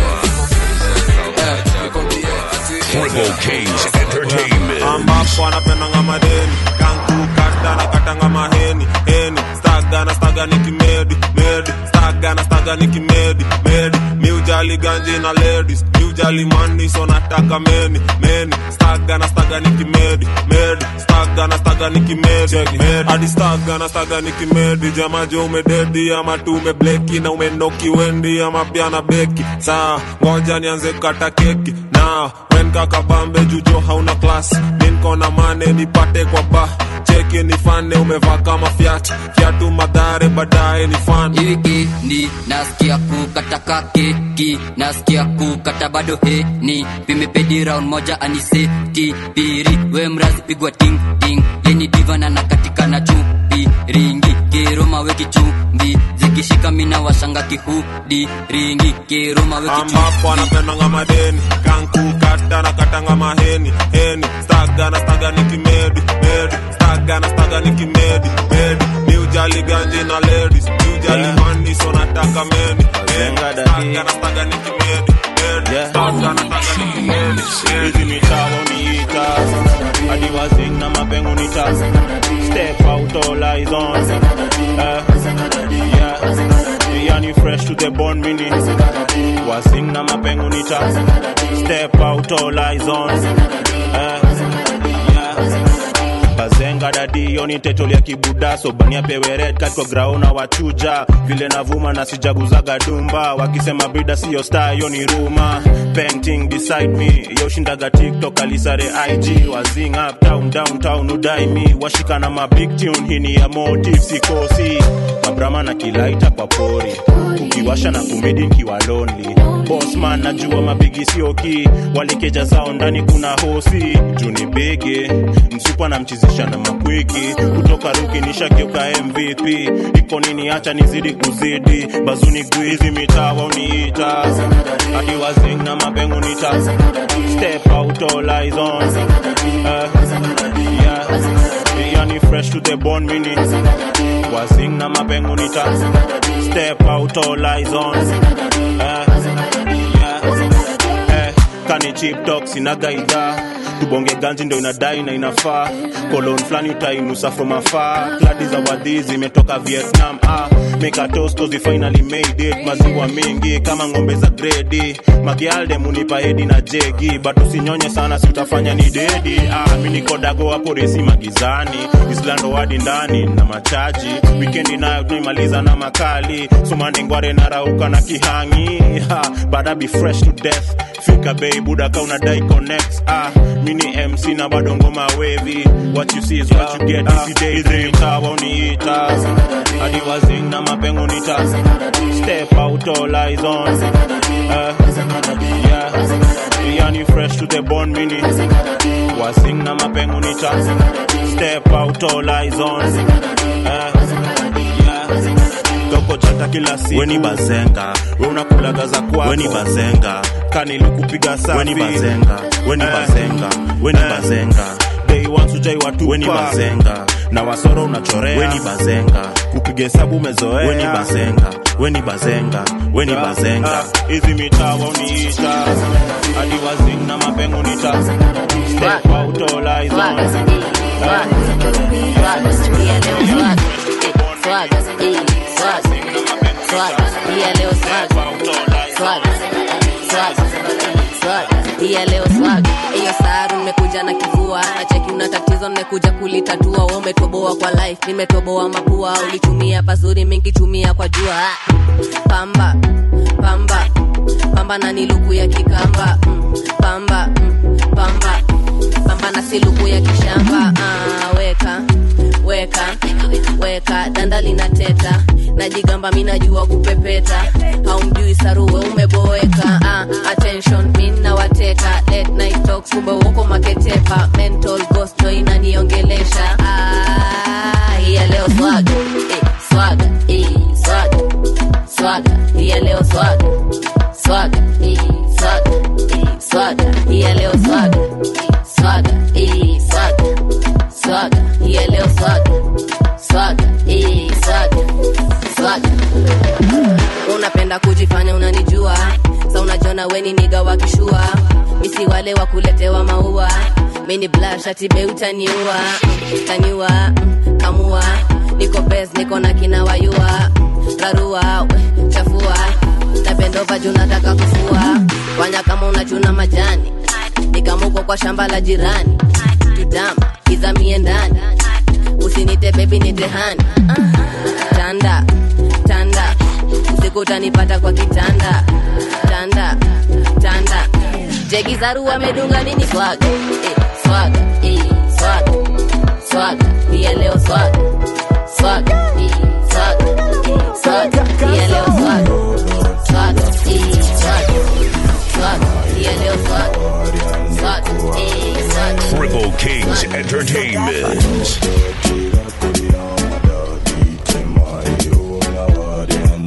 eh, iko bie ati Triple K's Entertainment. ambapo anapendanga madeni kankukata na katanga maheni heni staga na staga ni kimedi medi staga na staga ni kimedi medi miujali ganji na ladies miujali mani so nataka meni meni staga na staga ni kimedi medi staga na staga ni kimedi medi hadi staga na staga ni kimedi jamajo umededi ama tu umebleki na umenoki wendi ama pia na beki saa ngoja nianze kata keki na wen kakabambe jujo hauna klas minko na mane nipate kwa ba cheki nifane umevaa kama fyat fyatu madhare baadaye ni fan ni nasikia kukataka keki nasikia kukata bado heni pimepedi round moja aniseti piri we mrazi pigwa ting ting yeni divana na katika na chupi ringi kiroma weki chumbi zikishika mina washanga kihudi ringi kiruma ambapo anapendanga madeni kankukata na katanga maheni heni staga na staga ni kimedi medi staga na staga ni kimedi medi ni ujali ganji na ladies ni ujali Yeah. mani so nataka meni meni Zenga staga na staga ni kimedi medi staga na staga ni kimedi hizi mitaa uniita hadi wazing na mapengo nita step out all eyes on eh, yeah. yani fresh to the bone mini wazing na mapengo nita step out all eyes on eh, yeah. bazenga dadi yoni tetolia kibudaso bania pewe red cat kwa graona wachuja vile navuma na sijaguzaga dumba wakisema brida siyo star yoni ruma painting beside me yoshindaga tiktok alisare ig wazing up town downtown udai mi washika na mabig tune hini ya motive sikosi mabrama na kilaita kwa pori ukiwasha na kumedi nkiwa lonely bosman najua mabigi sioki walikeja zao ndani kuna hosi juni bege msupa namchizisha na makwiki kutoka ruki nishageuka mvp iko nini hacha nizidi kuzidi bazuni guizi mitaa wauniita hadi wazing na mapengo nita step out all eyes on uh, yeah. yani fresh to the bone mini wazing na mapengo nita step out all eyes on uh, yeah. eh, kani chip talk sinaga idhaa tubonge ganji ndo inadai na inafaa kolon flani utainusa from afar kladi za wadhi zimetoka vietnam ah, mekatostozi finally made it maziwa mengi kama ng'ombe za gredi magialde munipa hedi na jegi but usinyonye sana si utafanya ni dedi ah, mi nikodago hapo resi magizani islando wadi ndani na machaji wikendi nayo tunaimaliza na makali sumandengware narauka na kihangi ha, bada be fresh to death fika bei buda ka unadai connect ah, mini mc na bado ngoma wevi what you see is what you get Easy day dream tawa uniita hadi wazing na mapengo nita step out all eyes on uh, yeah. yani fresh to the bone mini wazing na mapengo nita step out all eyes on uh, toko chata kila siku weni bazenga we unakulaga za kwako weni bazenga kanilikupiga safi weni bazenga weni bazenga weni bazenga day one sujai watu weni bazenga na wasoro unachorea weni bazenga kupiga hesabu umezoea weni bazenga weni bazenga weni bazenga hizi mitaa wauniita hadi wazing na mapengo nita step out all eyes on iya leo swag hiyo saru nimekuja na kivua na cheki una tatizo nimekuja kulitatua wewe umetoboa kwa life nimetoboa mapua ulitumia pazuri mingitumia kwa jua pamba pamba pamba na niluku ya kikamba mm, pamba mm, pamba pamba na siluku ya kishamba ah, weka weka weka danda linateta najigamba mi najua kupepeta haumjui saruwe umeboeka ah, attention mi nawateka late night talks kumbe uko maketepa mental ghost ndo inaniongelesha ah, hiya leo swaga eh, swaga eh, swaga swaga hiya leo swaga swaga eh, swaga eh, swaga hiya leo swaga swaga eh, swaga swaga hiya leo swaga swaga eh, swaga swaga unapenda kujifanya unanijua sa unajona weni niga wakishua misi wale wa kuletewa maua mini blashatibe utaniua taniua mm, kamua niko bes niko na kina wayua rarua we, chafua napendova juu nataka kufua fanya kama unachuna majani nikamuko kwa shamba la jirani tutama izamie ndani usinite bebi nitehani tanda tanda usiku utanipata kwa kitanda tanda tanda jegi zaru amedunga nini swaga eh, swaga eh, swaga swaga pia leo swaga swaga eh, swaga eh, swaga pia leo swaga swaga eh, swaga swaga pia leo swaga swaga eh, swaga Triple Kings Entertainment.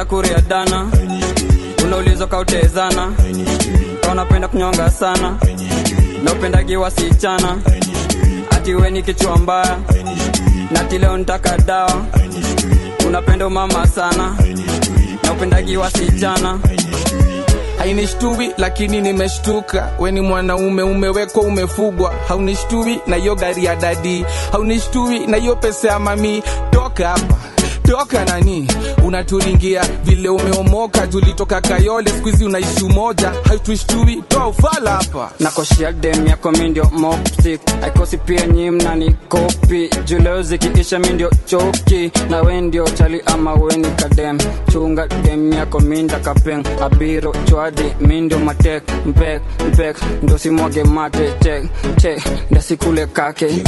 kuria dana unaulizwa kautezana ka unapenda kunyonga sana na upendagi wasichana ati we ni kichwa mbaya na ati leo nitaka dawa unapenda umama sana na upendagi wasichana hainishtui lakini nimeshtuka weni mwanaume umewekwa umefugwa haunishtui na hiyo gari ya dadi haunishtui na hiyo pesa ya mami toka hapa toka nani unaturingia vile umeomoka tulitoka kayole skuizi unaishi umoja hautushtui toa ufala hapa nakoshia dem yako mindio moptik aikosi pia nyi mnani kopi juleo zikiisha mindio choki na we ndio chali ama weni kadem chunga dem yako minda kapeng abiro chwadi mindio matek mpek mpek ndo simwage mate chek chek ndasikule kake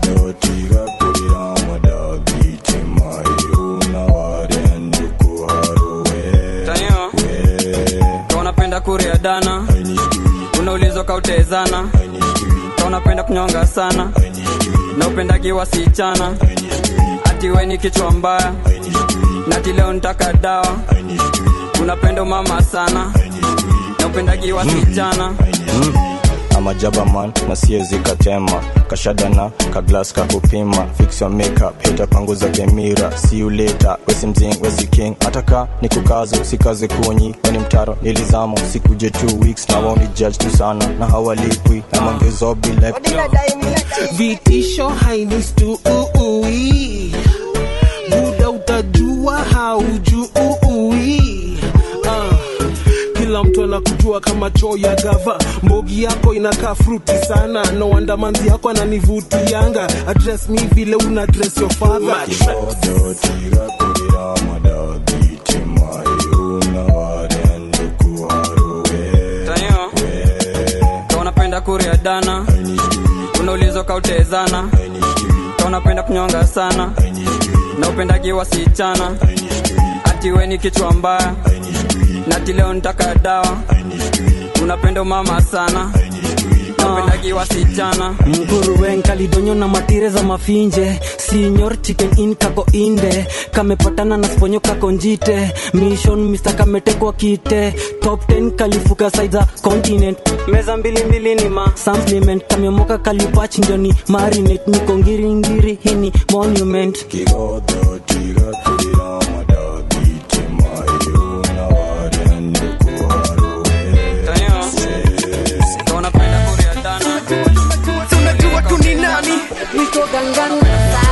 Tanyo, ka unapenda kuria dana unaulizwa kautezana ka unapenda kunyonga sana na upendagi wasichana ati we ni kichwa mbaya na ati leo nitaka dawa unapenda umama sana na upendagi wasichana amajaba man na siezi katema kashadana kaglas kakupima fix your makeup hita panguza kemira see you later wesi mzing wesi king ataka ni kukazo sikaze kunyi weni mtaro nilizamo sikuje two weeks na wao ni judge tu sana na hawalipwi na mangezobi like vitisho hainistui buda utajua haujui uh, kila mtu anakujua kama choo ya gava mbogi yako inakaa fruti sana no wonder manzi yako ananivutianga address me vile una address your father Tanyo, ka unapenda kuria dana unaulizwa kautezana ka unapenda kunyonga sana na upendagi wasichana ati we ni kichwa mbaya na ati leo nitaka dawa unapenda umama sana na upendagi wasichana mkuruwen kalidonyo na matire za mafinje sinyor chicken in kako inde kamepatana na sponyo kako njite mission mr kametekwa kite top 10 kalifuka saiza continent meza mbili mbili ni ma supplement kamemoka kalipach ndio ni marinate niko ngiringiri hini monument ka unapenda kuria dana tunajua tu ni nani niko gangana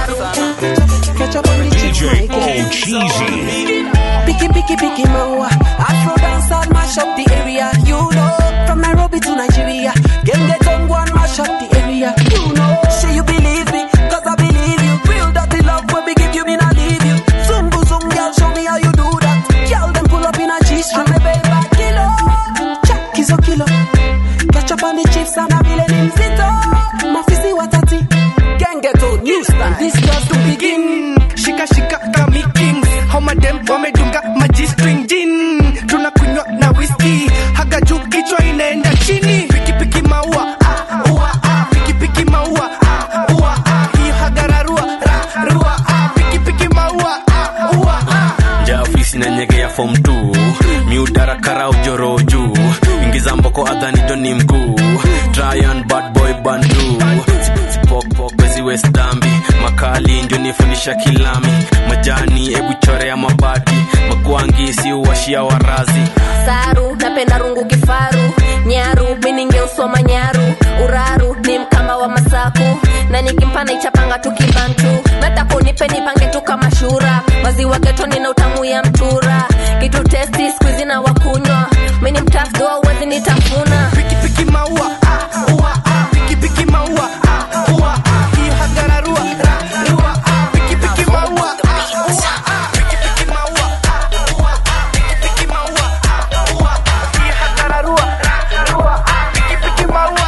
catch up on the chick DJ mic. O Cheesy. Picky, picky, picky maua. Afro dance and mash up the area. You know, from Nairobi to Nigeria. Gang get on go and mash up the area. You know, say you believe me, cause I believe you. Real dirty love when we give you, me not leave you. Zungu zung, girl, show me how you do that. Girl, them pull up in a G-string, me baby, kilo. Check is a kilo. Catch up on the chips and a villain in zito. Mafisi watati. Gang get on new style. This just to begin. shika shika kami kings homadem wamedunga maji string jin tunakunywa na whisky haga juu kichwa inaenda chini pikipiki maua ah, ua, ah, pikipiki maua ah, ua, ah, hiyo hagararua ra, rua ah, pikipiki maua ah, ua, ah. nja ofisi na nyege ya fom t miudara karau joro juu ingiza mboko adhani joni mkuu tryan bad boy bandu sipokpok bezi west dambi makali njo nifundisha kilami majani ebu chore ya mabati magwangi si uwashia warazi saru napenda rungu kifaru nyaru miningeusoma nyaru uraru ni mkamba wa masaku na nikimpana ichapanga tukibantu nataka unipe nipange tu kama shura maziwa getoni na utamu ya mtura kitu testi skuizi na wakunywa mini mtafdoa uwezi nitafuna pikipiki maua ah, ua, ah, pikipiki maua ah, ua, ah, hiyo hagararua ra, rua ah, pikipiki maua ah, ua, ah, pikipiki maua ah, ua, ah, pikipiki maua ah, ua, ah, hiyo hagararua ra, rua ah, pikipiki maua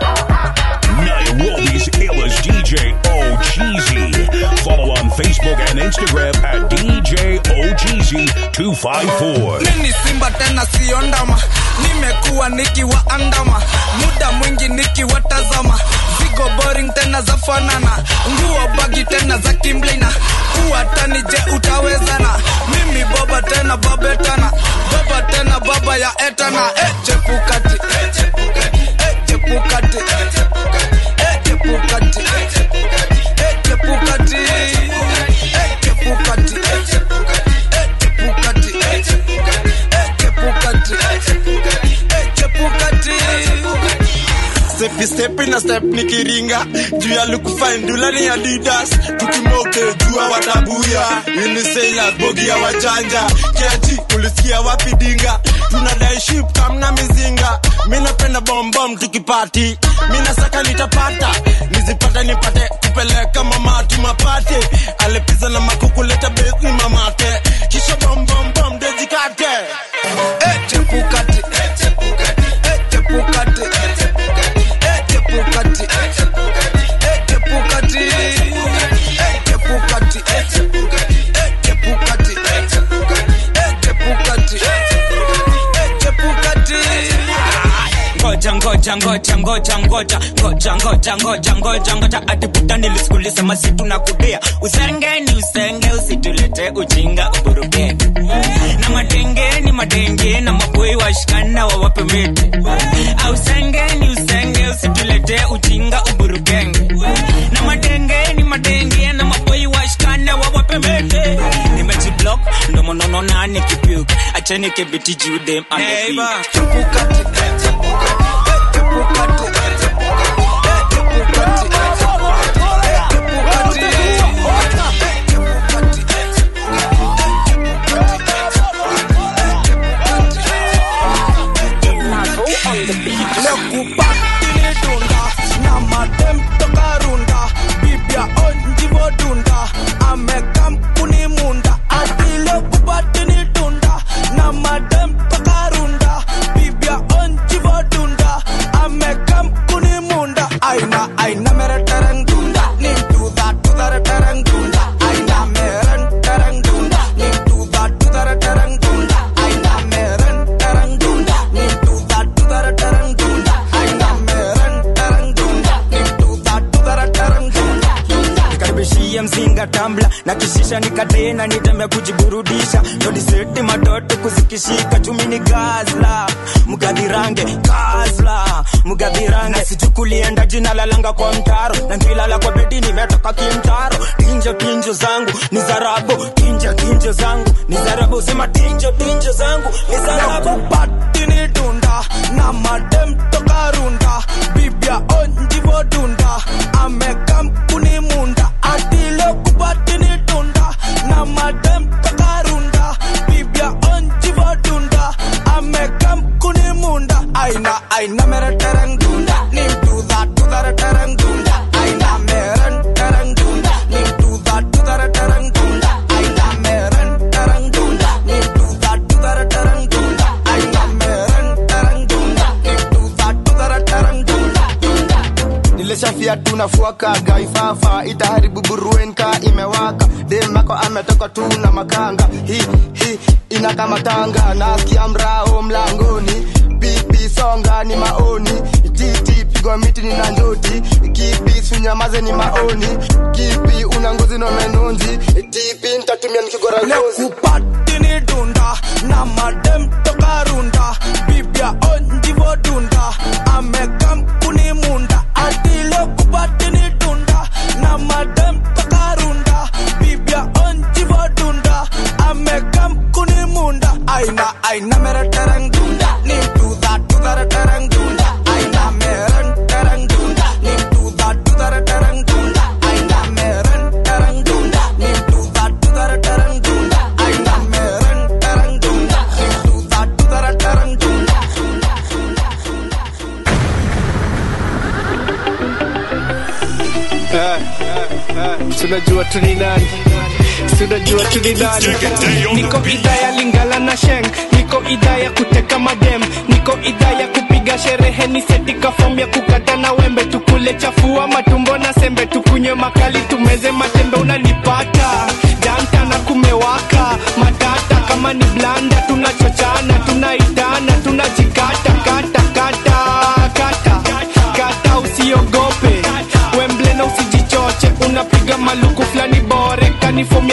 Nairobi's illest DJ O Cheesy. Follow on Facebook and Instagram at DJ O Cheesy 254. mimi simba tena sio ndama nimekuwa nikiwaandama muda mwingi nikiwatazama zigo boring tena za fanana nguo bagi tena za kimblina kuwa tani je utawezana mimi baba tena babetana baba tena baba ya etana eh, chepukati eh, chepukati eh, chepukati eh, chepukati eh, chepukati eh, chepukati eh, chepukati eh, chepukati eh, chepukati stepi stepi na step nikiringa juu ya lukufaindula ni adidas tukimoke jua watabuya unisela bogi ya wajanja kiaji ulisikia wapi dinga tunadai ship kamna mizinga mi napenda bombom tukipati mi nasaka nitapata nizipata nipate kupeleka mamatu mapate alepiza na makukuleta besi mamate kisha bombombom dejikate eh, chepukati eh, chepukati eh, chepukati eh, chepukati eh, chepukati eh, chepukati eh, chepukati eh, chepukati eh, chepukati eh, chepukati eh, chepukati ngoja ngoja ngoja ngoja ngoja ngoja ngoja ngoja ngoja ngoja atiputa nilisikulisema situ na kudia usengeni usenge usitulete ujinga uburukeni na madengeni madenge na maboi washikana wawape miti ausengeni usenge usitulete ujinga uburukenge na madengeni madenge na maboi washikana wawape miti nimejiblock ndo monono nani kipiuk acheni kibiti judem Neighbor. Chepukati eh, chepukati lekupattinidunda na madem toka runda bibia onjivodunda amekam kunimunda atile kupattinidunda na madem toka runda bibia onjivodunda amekam kunimunda aina aina mere tereng dunda nim tu da tu da tereng dunda aina mere tereng dunda nim tu da tu da tereng dunda aina mere tereng dunda nim tu da tu da tereng dunda aina mere tereng dunda nim tu da tu da tereng dunda nikaribishia mzinga tambla na kishisha nikatena nitembe kujiburudisha todiseti matoto kuzikishika chumi ni gazla mgadhirange gazla mgadhirange sichukulienda jina lalanga kwa mtaro na ngilala kwa bedi nimetoka kimtaro tinjo tinjo zangu ni zarabu tinjo tinjo zangu ni zarabu sema tinjo tinjo zangu ni zarabu patinidunda na madem toka runda bibia onjivodunda amekam kunimunda atile kupatinidunda na madem toka runda bibia onjivodunda amekam kunimunda aina aina mere tereng dunda nim tu da tu da tereng dunda aina mere tereng dunda nim tu da tu da tereng dunda aina mere tereng dunda nim tu da tu da tereng dunda aina mere tereng dunda nim tu da tu da tereng dunda nilishafia tunafuaka gaifafa itaharibu buruenka imewaka demako ametoka tu na makanga hi hi ina kama tanga nasikia mrao mlangoni pipi songa ni maoni titi pigwa miti ni na njoti kipi sunyamaze ni maoni kipi una ngozi na menonzi tipi ntatumia nikigora ngozi patinidunda na madem toka runda bibia onjivodunda amekam kunimunda atile kupatinidunda na madem toka runda bibia onjivodunda amekam kunimunda aina aina mere tereng dunda nim tu da tu da tereng dunda aina mere tereng dunda nim tu da tu da tereng dunda aina mere tereng dunda nim tu da tu da tereng dunda aina mere tereng dunda nim tu da tu da tereng dunda tunajua tu ni nani tunajua tu ni nani niko idhaa ya lingala na sheng niko idhaa ya kuteka madem niko idhaa ya kupiga sherehe ni setika fom ya kukata na wembe tukule chafua matumbo na sembe tukunywe makali tumeze matembe unanipata janta na kumewaka matata kama ni blanda tunachochana tunaitana tunajikata kata kata kata kata usiogope wemble na usijichoche unapiga maluku fulani bore kanifomi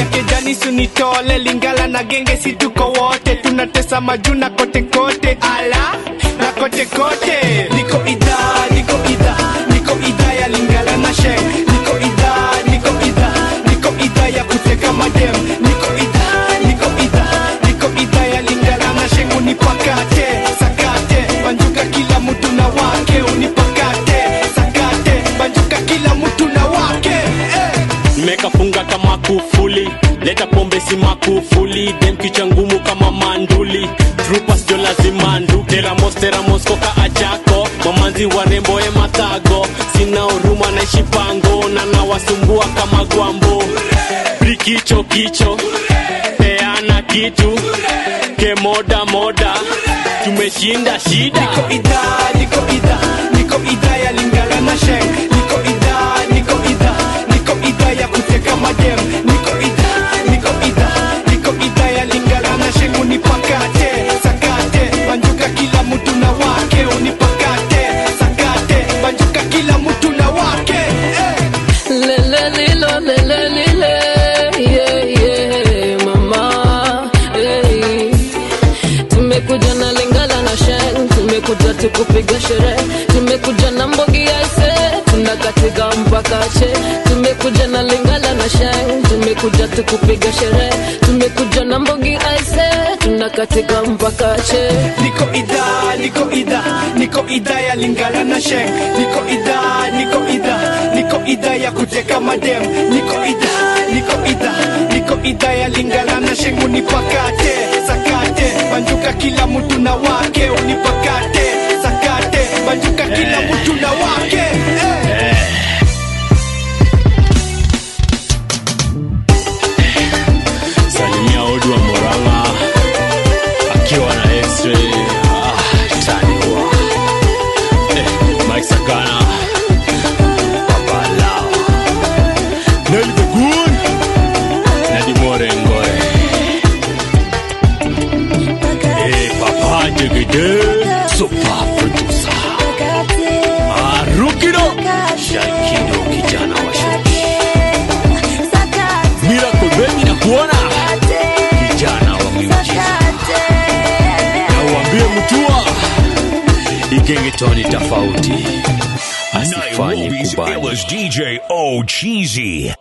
lingala majuna kote kote ala na kote kote niko idhaa niko idhaa niko idhaa ya lingala na sheng niko idhaa niko idhaa niko idhaa ya kuteka madem niko idhaa niko idhaa niko idhaa ya lingala na sheng unipakate sakate banjuka kila mtu na wake unipakate sakate banjuka kila mtu na wake eh. mekafunga kama kufuli leta pombe si makufuli dem kicha ngumu kama manduli trupas jo lazima ndu teramos teramos koka ajako mamanzi warembo e mathago sina huruma naishi pango na nawasumbua kama gwambo brikicho kicho peana kitu kemoda moda tumeshinda shida niko idhaa niko idhaa niko idhaa ya lingala na sheng niko idhaa niko idhaa niko idhaa ya kuteka madem niko idhaa niko idhaa niko idhaa ya lingala na sheng unipakate sakate banjuka kila mtu na wake unipakate sakate banjuka kila mtu na wake eh. Lele lilo lele lile yeah, yeah, mama hey. Tumekuja na lingala na sheng, tumekuja tukupiga sherehe, tumekuja na mbogi ya ise, tunakatika mpaka che. Tumekuja na lingala na sheng, tumekuja tukupiga sherehe, tumekuja na mbogi ya ise, tunakatika mpaka che. niko idhaa niko idhaa niko idhaa ya lingala na sheng niko idhaa niko idhaa niko idhaa ya kuteka madem niko idhaa niko idhaa niko idhaa ya lingala na sheng unipakate sakate banjuka kila mtu na wake unipakate sakate banjuka kila mtu na wake eh. salimia odu wa moranga akiwa na x-ray ah, taniwa eh, mike sakana babalao neli the good nadimore ngore eh, papa jegede super producer marukido shalkido kijana wa shoki miracle baby na kuona kijana wa miujiza na uambie mtua igengetoni tofauti asifanye Nairobi's kubali illest DJ O Cheesy.